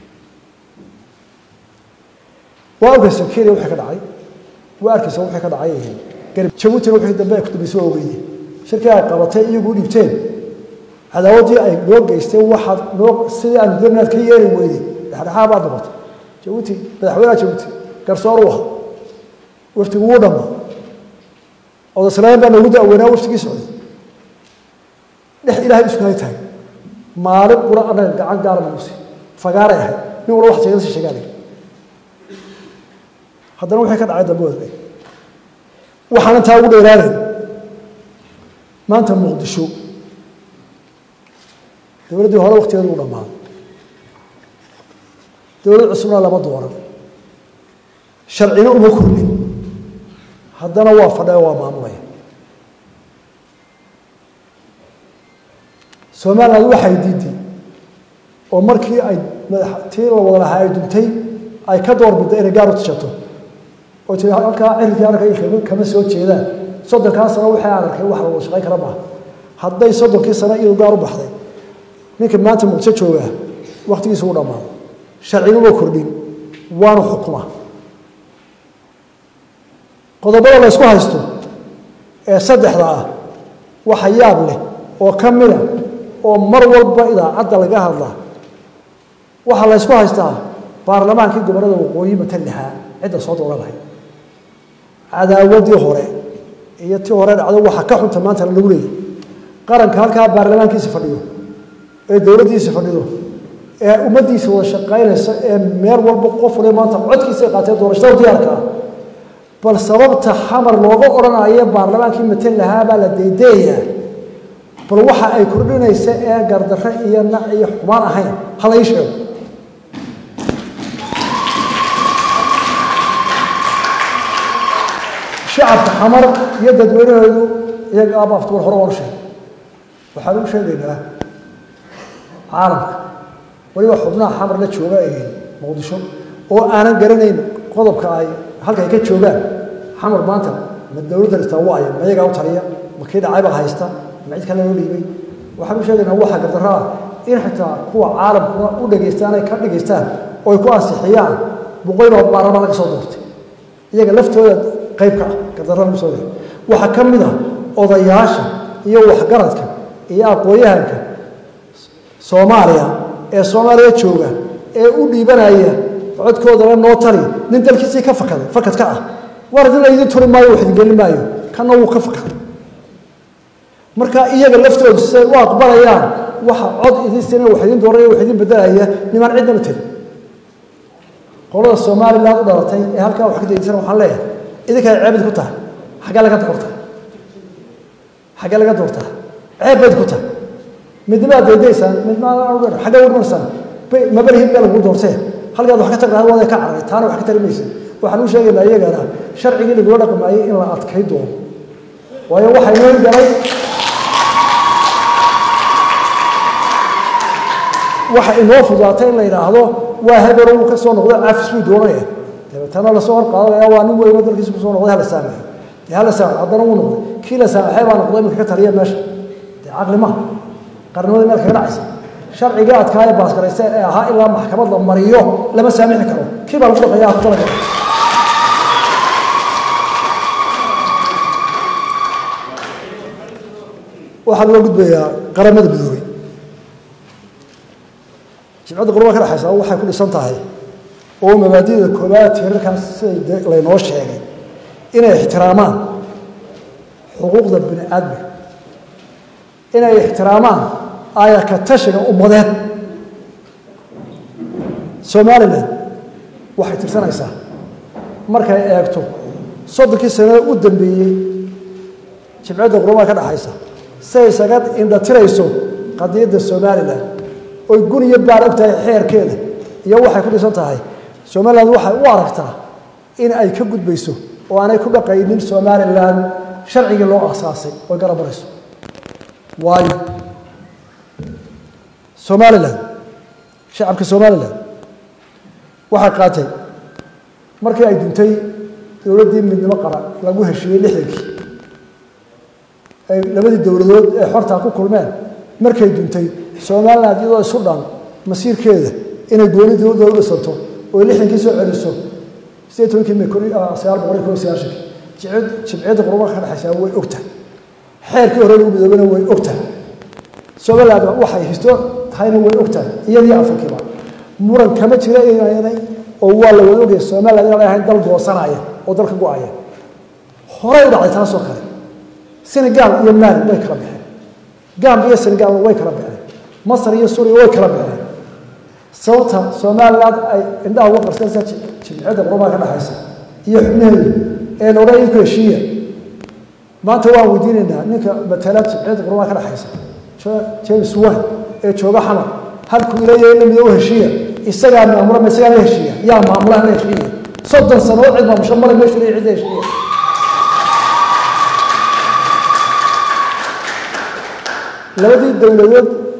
waa arkaysa kenya wixii ka dhacay waa arkaysa wixii ka dhacay garib jabuutina wixii dambe ay ku dambeysay waa ogeeyey shirkii ay qabatay iyagu u dhiibteen cadaawaddii ay noo geysteen waxaad noo sidii aanu dooninaad ka yeeri weyday dhexdhexaa baad noqotay jabuuti madaxweynaha jabuuti garsoor u ahaa waftigu wuu dhammaa odaslayn baa noogu daaweynaa waftigii socday dhex ilaahay isku hay tahay maalin qura annaga gacan gaara manusi fagaaray ahayd nin walba wax sheegada si sheegaanay haddana wixii ka dhacay dambe wadnay waxaan intaa ugu dheeraanayn maanta muqdisho dowladdii hore waktigeedu u dhammaaday dowlad cusubna lama dooran sharcina uma kordhin haddana waa fadhaya waa maamulaya somaliland waxay diiday oo markii ay tii la wada lahaa ay duntay ay ka doorbidday inay gaar u tishato oo tii halkaa cirkii arkay kama soo jeedaan soddonkaa sano waxay aan arkay wax lagu shaqayn kara maaha hadday soddonkii sano iyadu gaar u baxday ninka maanta muqdisho joogaa waktigiisa u dhammaado sharciguma kordhin waanu xukuma qodobada la ysku haysto ee saddexda ah waxa yaab leh oo ka mida oo mar walba idaacadda laga hadlaa waxaa la ysku haystaa baarlamaankii gobollada waqooyi matan lahaa cidda soo dooran lahayd cadaawadii hore iyo tii hore dhacdo waxa ka xunta maanta lagu leeyay qaranka halkaa baarlamaankiisa fadhiyo ee dowladdiisa fadhido ee ummaddiisa wada shaqaynaysa ee meel walba qof waliba maanta codkiisa ay qaatee doorashada diyaarka ah bal sababta xamar looga odhanayo baarlamaankii matan lahaa baa la daydayayaa bal waxa ay kordhinaysa ee gardarre iyo nac iyo xumaan ahayn ha la ii sheego shacabka xamar iyo dadweynahoodu iyaga aaba aftubar hore waan u sheegay waxaan u sheegaynaa caalamka waliba xubnaha xamar la jooga ee muqdisho oo aanan garanayn qodobka ay halka ay ka joogaan xamar maanta ma dowladda dhistaa waayo ma iyagaa u taliya ma kii dhacaybaa haysta ma cid kale loo dhiibay waxaan u sheegaynaa waxa gardarro ah in xitaa kuwa caalamkuna u dhegaystaan ay ka dhegaystaan oo ay ku ansixiyaan boqoyloo baarlamaan laga soo doortay iyaga laftooda qayb ka ah gardarrada lagu soo doortay waxaa ka mid ah odayaasha iyo waxgaradka iyo aqoon-yahanka soomaaliya ee soomaaliya jooga ee u dhiibanaya codkoodala noo tali nin dalkiisii ka fakaday fakad ka ah war idin la idin turi maayo wax idin gelin maayo kana wuu ka fakaday marka iyaga laftoodu siay u aqbalayaan waxa cod idin sina wax idin dooraya wax idin bedelaya nimaan cidnama tegin qolada somaliland u dhalatay ee halkaa wax ka daysan waxaan leeyahay idinkaa ceebid ku tahay xaggee laga doortaa xaggee laga doortaa ceeb bayd ku tahay midnimaaad daydaysaan midnimada xaggee urmarsaan mabalihid baa lagu doortee halkaad wax ka tagnaad waada ka cararay taana wax ka tari maysa waxaan u sheegaynaa iyagana sharcigii lagula dhaqmaayay in la adkay doono waayo waxaa inoo galay waxa inoo fudaatay in la yidhaahdo waa hebero uu ka soo noqdo cafis buu doonaya dabeetana lasoo hor qaadanaya waa nin weynoo dalkiisa kusoo noqday hala saamaxo dee hala saamaxo haddana wuu noqday kii la saamaxay baa noqday iminka ka taliya meesha dee caqli maha qarnimada meel kaga dhacaysa sharcigii adkaaya baasgaraysa ee ahaa ilaa maxkamad la mariyo lama saamixi karo kii baa lagu dhaqaya ku talagala waxaa loo gudbayaa qaramada midoobay jimcadda qurba ka dhexaysa waxay ku dhisan tahay oo mabaadida koobaad tiirarkaas siday laynoo sheegay inay ixtiraamaan xuquuqda bini aadmiga inay ixtiraamaan aayaka tashiga ummadeed somalilan waxay tirsanaysaa markay eegto soddonkii sanada u dambeeyey jimcadda qurbaha ka dhexaysa siay isaga indhatirayso qadiyadda somalilan oy gun iyo baar og tahay xeerkeeda iyo waxay ku dhisan tahay somalilan waxay u aragtaa in ay ka gudbayso oo aanay ku dhaqaynin somalilan sharcigii loo asaasay oy garabarayso waayo somalilan shacabka somalilan waxay qaatay markii ay duntay dowladdii midnimo qaran lagu heshiiyey lixdankii ay labadii dowladood ee xortaa ku kulmeen markay duntay somaliland iyadoo isu dhan masiirkeeda inay gooni dowladda u dhisanto oo lixdankii soo celiso sideed tobankii may kun sagaal boqol iyo kun iyo sagaashankii jimciyadda qurubaha ka dhexaysaa way ogtahay xeerkii hore lagu midoobana way ogtahay somaliland waxay histo tahayna way ogtahay iyadii afrikiiba muran kama jira inay oo waa la wada ogaya somaliland inaan ahayn dal goosanaya oo dalka go-aya horey u dhacday taasoo kale senegal iyo mali way kala baxeen gamb iyo senegal way kala baxeen masar iyo suuriya way kala baxeen sababta somaliland ay indhaha uga qarsanaysa jimciyadda qurubaha ka dhexaysa iyo xubnaheedu ee la odhan ku heshiiya maanta waan weydiinaynaa ninka matalaad jimciyadda qurubaha ka dhexaysa james wan ee jooga xamar halkuu ileeyahay in la mido u heshiiya isagaa maamula ma isagaa la heshiiya yaa maamulaha la heshiiya soddon sanood cid maamusho male meeshu leeyahay cid la heshiiya labadii dowladood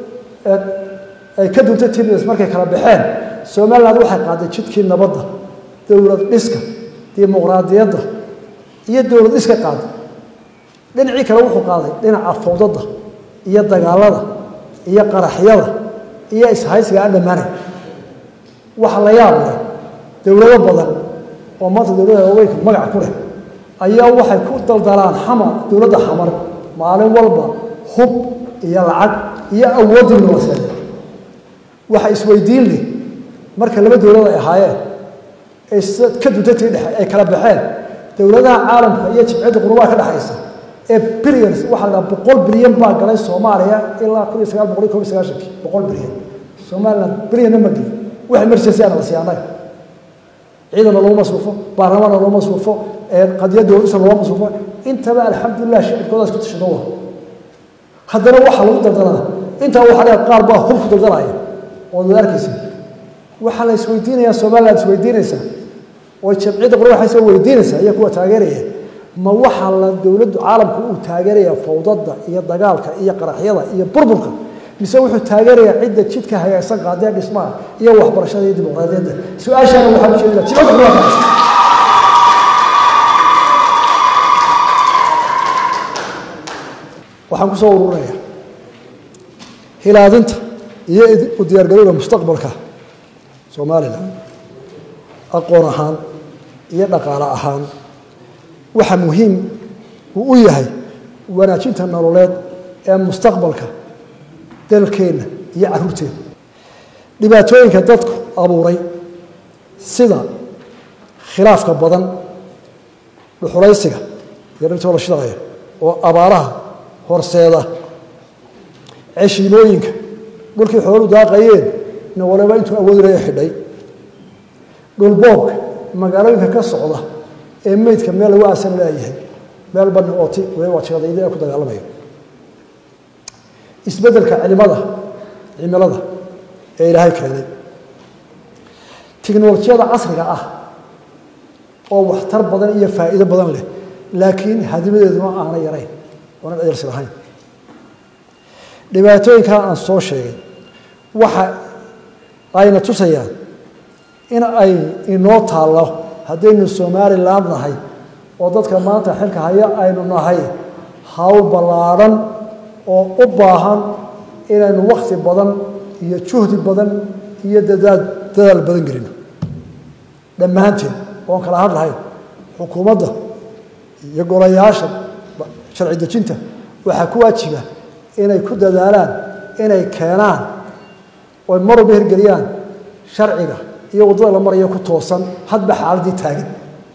ay ka duntay tibs markay kala baxeen somaliland waxay qaaday jidkii nabadda dowlad dhiska dimuqraadiyadda iyo dowlad dhiska qaaday dhinacii kale wuxuu qaaday dhinaca fawdada iyo dagaalada iyo qaraxyada iyo ishaysiga aan dhammaanay waxa la yaab leh dowlado badan oo maanta dowlada waaweynka magac ku leh ayaa waxay ku daldalaan xamar dowladda xamar maalin walba hub iyo lacag iyo awooddii noloseed waxa isweydiin leh marka laba dowlad ay ahaayeen ay ka duntatii dhexe ay kala baxeen dowladaha caalamka iyo jibciyadda qurubaha ka dhexaysa ee billions waxaa la boqol bilyan baa galay soomaaliya ilaa kun iyo sagaal boqol iyo kob iyo sagaashankii boqol bilyan somaliland bilyana ma gelin wax emergency ana la siiya annaga ciidana looma masruufo baarlamaanna looma masruufo qadiyadda wadisa looma masruufo intaba alxamdulilah shicibkoodaas ku tashado wa haddana waxaa lagu daldalaa intaa waxaa leeyahay qaar baa hub ku daldalaya ood wada arkaysa waxaa la isweydiinayaa somaliland isweydiinaysaa oo jamciyadda qurubaxaysa weydiinaysaa iyo kuwa taageeraya ma waxaa la dowladdu caalamku uu taageeraya fawdada iyo dagaalka iyo qaraxyada iyo burburka mise wuxuu taageerayaa cidda jidka hagaagsan qaadee dhismaha iyo waxbarashada iyo dimuqraadiyadda su-aashaana waxaa ujeedada jibcadda qurubaxa waxaan kusoo ururinayaa hilaadinta iyo u diyaargarowga mustaqbalka somalilan aqoon ahaan iyo dhaqaale ahaan waxa muhiim uu u yahay wanaajinta nololeed ee mustaqbalka dalkeenna iyo caruurteenna dhibaatooyinka dadku abuuray sida khilaafka badan dhuxulaysiga iyo dhirtoo la shidaqaya oo abaaraha horseeda ceshiimooyinka dhulkii xoolu daaqayeen na waliba intuu awoodilaya xidhay dhulboobka magaalooyinka ka socda ee meydka meel lagu aasan leeyahay meel bani ooti waliba waa jiradayda ee ku dagaalamaya isbeddelka cilimada cimilada ee ilaahay keenay tiknolojiyada casriga ah oo waxtar badan iyo faa'iido badan leh laakiin hadimadeeduna aanay yarayn oonan adeersi lahayn dhibaatooyinkaa aan soo sheegay waxa ayna tusayaan in ay inoo taallo haddaynu somaliland nahay oo dadka maanta xilka haya aynu nahay hawl ballaadhan oo u baahan inaynu wakhti badan iyo juhdi badan iyo dadaal dadaal badan gelino dhammaanteen oon kala hadlahayn xukuumadda iyo golayaasha sharci dejinta waxaa ku waajiba inay ku dadaalaan inay keenaan oy mar walba hirgeliyaan sharciga iyo waddada la marayo ku toosan hadba xaaladdii taagan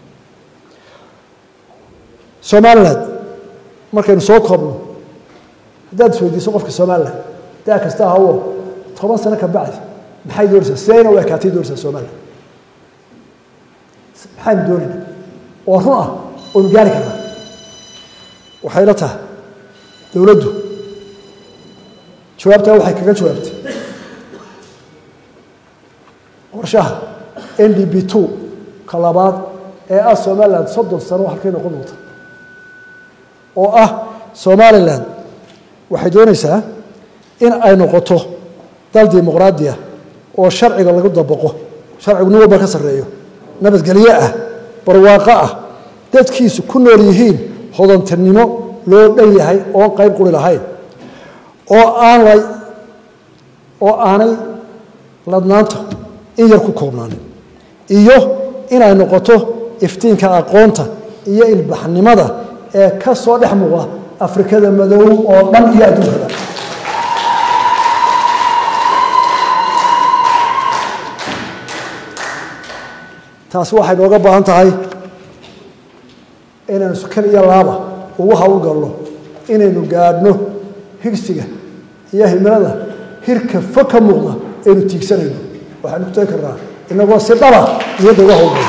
somaliland markaynu soo koobno haddaad isweydiiso qofka somaliland daa kasta ahawo toban sano ka bacdi maxay doonaysaa sidayna u ekaatay doonaysaa somaliland maxaynu doonayna oo run ah oynu gaari karnaa waxay la tahay dowladdu jawaabtaa waxay kaga jawaabtay qorshaha n d b two ka labaad ee ah somaliland soddon sano halkay noqon doonta oo ah somaliland waxay doonaysaa in ay noqoto dal dimuqraadiya oo sharciga lagu dabaqo sharcigu nin walba ka sarreeyo nabadgelyo ah barwaaqo ah dadkiisu ku nool yihiin hodantinimo loo dhan yahay oon qayb quri lahayn oo aan la oo aanay ladnaanta in yar ku koobnaanin iyo inay noqoto iftiinka aqoonta iyo ilbaxnimada ee ka soo dhex muuqda afrikada madow oo dhan iyo adduunkada taasi waxay nooga baahan tahay inaynu sukan iyo laaba ugu hawlgalno inaynu gaadhno higsiga iyo himilada hirka fog ka muuqda aynu tiigsanayno waxaynu ku tagi karnaa inagoo si dhaba niyadda uga hawlgalno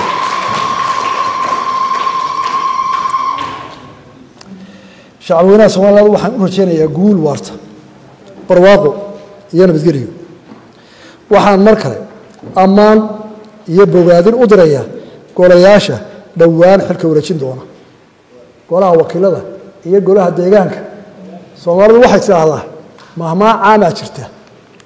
shacabweynaha somaliland waxaan u rajaynayaa guul waarta barwaaqo iyo nabadgelyo waxaan mar kale ammaan iyo bogaadin u dirayaa golayaasha dhowaan xilka wareejin doona golaha wakiilada iyo golaha deegaanka soomaalidu waxay tidhaahdaa mahmaa caamaa jirta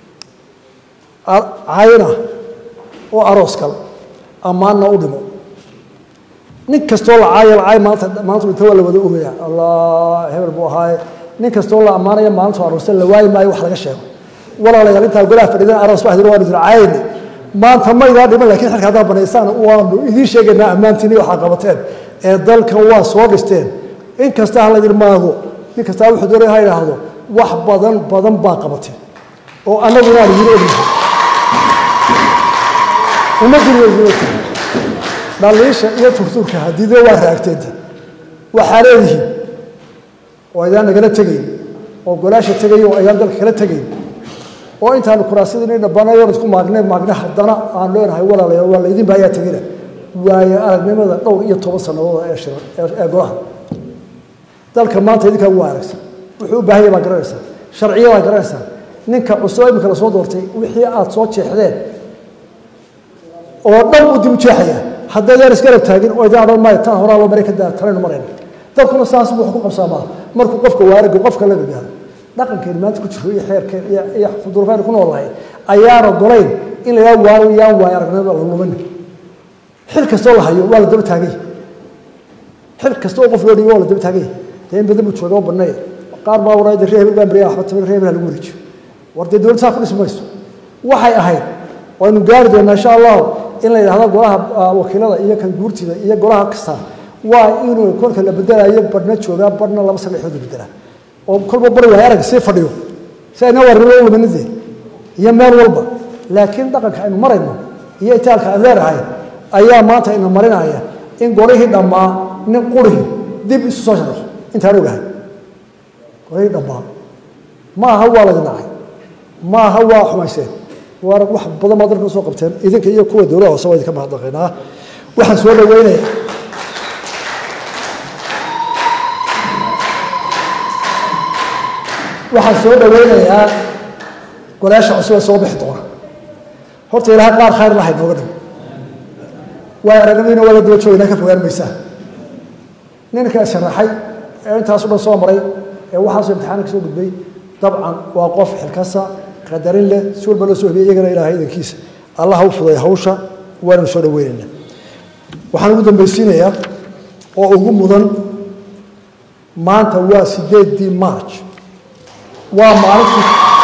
cayna oo aroos kale ammaanna u dhimo nin kastoo la caaya la caay maanta maanta inta waa la wada ogaya allah hebel buu ahaaye nin kastoo la ammaanaya maalintu aroosay la waayi maayo wax laga sheego walaalayaal intaa golaha fadhidan aroos baa waanu idin caayayni maanta ma idaa dhiman lakin xilka haddaa banaysaan waanu idiin sheegaynaa ammaantiini waxaa qabateen ee dalkan waa soo dhisteen in kasta ha laydin maago nin kastaa wuxuu doonaya ha idhaahdo wax badan badan baa qabateen oo annaguna aan idiin ognahay ummadduna waa idiin ogtahay dhaliisha iyo turtuurka hadiide waa raagteenta waxaa leedihiin oo aydaan nagala tegayn oo golaasha tegay oo aydaan dalka kala tegayn oo intaanu kuraasadii dhabanayoon isku maagnay maagna haddana aan leenahay walaalayaal waa laydin baayaa tegina waayo aragnimada dhowr iyo toban sannadood ee shiran ee golaha dalka maanta idinkaa ugu aragsan wuxuu u baahan yahay baa garanaysaa sharciyadaa garanaysaa ninka cusub imika la soo doortay wixii aad soo jeexdeen oo dhan uu dib u jeexaya haddaydaan isgarab taagin oo idaan odhan maayo tan horaa loo maray ka daa tanaynu marayna dalkuna saas buu wax ku qabsaamaa markuu qofka waarigu qofka la gaaro dhaqankeenu maanta ku jiro iyo xeerkeen iyo iyo duruufaynu ku noolahay ayaan ogolayn in la yidhaha waayo yaan waayo aragnimada la lumin xil kastoo la hayo waa la daba taagay xil kasta oo qof loo dhigo waa la daba taagay dee in badan buu jooga oo banneeya qaar baa waraa reer hebel baa beriya waxba taban reer hebel ha lagu wareejiyo war dee dowladda saa ku dhisi mayso waxay ahayd waynu gaari doonaa insha allahu in la yidhahdo golaha wakiilada iyo kan guurtida iyo golaha kasta waa inuu kolka la bedelayo barhna joogaa barhna laba sadexood la bedelaa oo kolba bari waay arag sii fadhiyo si ayna warnimo u luminidee iyo meel walba laakiin dhaqanka aynu marayno iyo itaalka aan leenahay ayaa maanta ina marinaya in golihii dhammaa nin qurihii dib isu soo sharaxo intaan ogahay golihii dhammaa ma aha waa laydin dhacay ma aha waa xumayseen waa wax badan baad dalka soo qabteen idinka iyo kuwa dowlaha hoose waa idinka mahadnaqaynaa waxaan soo dhaweynaya waxaan soo dhaweynayaa golaasha cusub ee soo bixi doona horta ilaahay qaar khayr lahay nooga dhig waay aragnadiina waa la daba joogaynaa ka fogaan maysaa ninka sharaxay ee intaasu dhan soo maray ee waxaasoo imtixaana ka soo gudbay dabcan waa qof xilkasa qadarin leh si walba loo soo hubiyay iyagana ilaahay idankiisa allah ha u fuday hawsha waananu soo dhaweynaynaa waxaan ugu dambaysiinayaa oo ugu mudan maanta waa sideedii march waa maalintii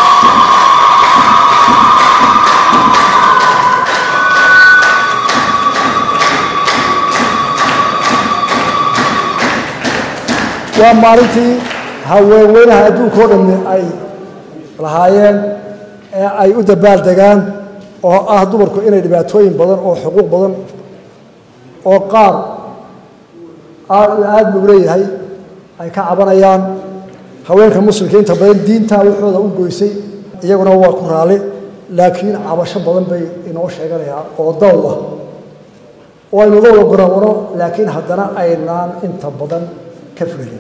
waa maalintii haweenweynaha adduunka o dhammi ay lahaayeen ee ay u dabaal degaan oo ah dumarku inay dhibaatooyin badan oo xuquuq badan oo qaar aada buu leeyahay ay ka cabanayaan haweenka muslimka inta badan diintaa waxooda u goysay iyaguna waa ku raali laakiin cabasho badan bay inoo sheeganayaan oo daw ah oo aynu dawla gorawano laakiin haddana aynaan inta badan ka fulinin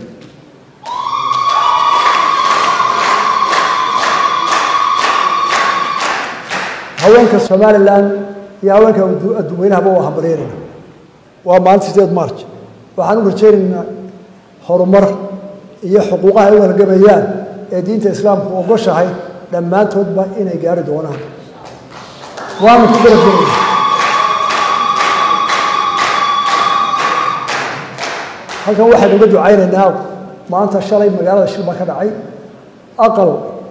haweenka somalilan iyo haweenka adduunweynahaba waa hambalyeynayna waa maalinta sideed march waxaan u rajaynaynaa horumar iyo xuquuqaha ay u halgamayaan ee diinta islaamku ogoshahay dhammaantoodba inay gaari doonaan waanu ku garabgelaya halkan waxaynu uga ducaynaynaa maanta shalay magaalada shil baa ka dhacay aqal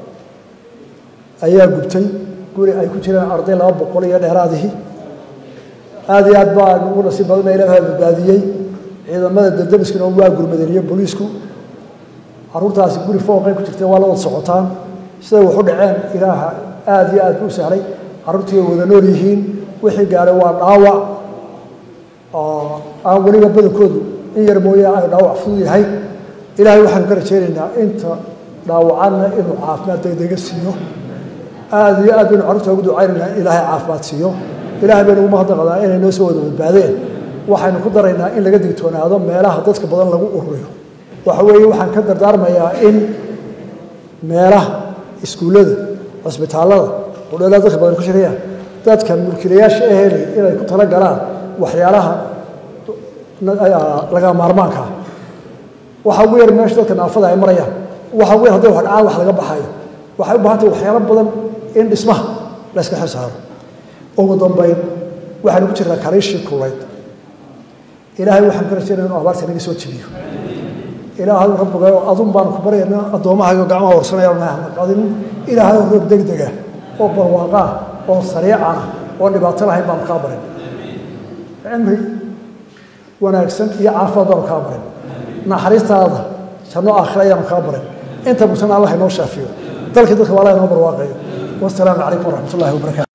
ayaa gubtay guri ay ku jiraan arday laba boqol iyo dheeraadihii aada iyo aad baan ugu nasiib badana ilaaha badbaadiyey ciidamada daldamiskuna waa gurmadeen iyo booliisku caruurtaasi guri fooqay ku jirtay waa la wada socotaan siday wax u dhaceen ilaaha aada iyo aad buu sahlay carruurtii way wada nool yihiin wixii gaaray waa dhaawac oo aan weliba badankoodu in yar mooye ay dhaawac fudud yahay ilaahay waxaanu ka rajaynaynaa inta dhaawacanna inuu caafimaad degdega siiyo aada iyo aad baynu carruurta ugu ducaynaynaa in ilaahay caafimaad siiyo ilaahay baynu ugu mahadnaqdaa inay noo soo wada badbaadeen waxaynu ku daraynaa in laga digtoonaado meelaha dadka badan lagu ururiyo waxa weeye waxaan ka dardaarmayaa in meelaha iskuullada cusbitaallada hudheelada dadka badan ku shirayaan dadka mulkiilayaasha aheli inay ku tala galaan waxyaalaha laga maarmaanka ah waxa ugu yar meesha dadka naafada ay marayaan waxa ugu yar hadday wax dhacaan wax laga baxayo waxay u baahan tahay waxyaalo badan in dhismaha layska xil saaro ugu dambayn waxaynu ku jirnaa kariishii kullayd ilaahay waxaan ka rajaynaya inu abaarta naga soo jebiyo ilaahay rabbigayo adun baanu ku baryaynaa addoommahaygo gacmaha horsanayaan qadin ilaahay roob degdega oo barwaaqaa oo sariicana oo dhibaato lahayn baanu kaa barin cimri wanaagsan iyo caafimaad baanu kaa barin naxariistaada janno aakhira ayaanu kaa barin inta mugtana allah inoo shaafiyo dalkii dadka waa allah inoo barwaaqayo wasalaamu calaykum waraxmat ullahi wabarakatu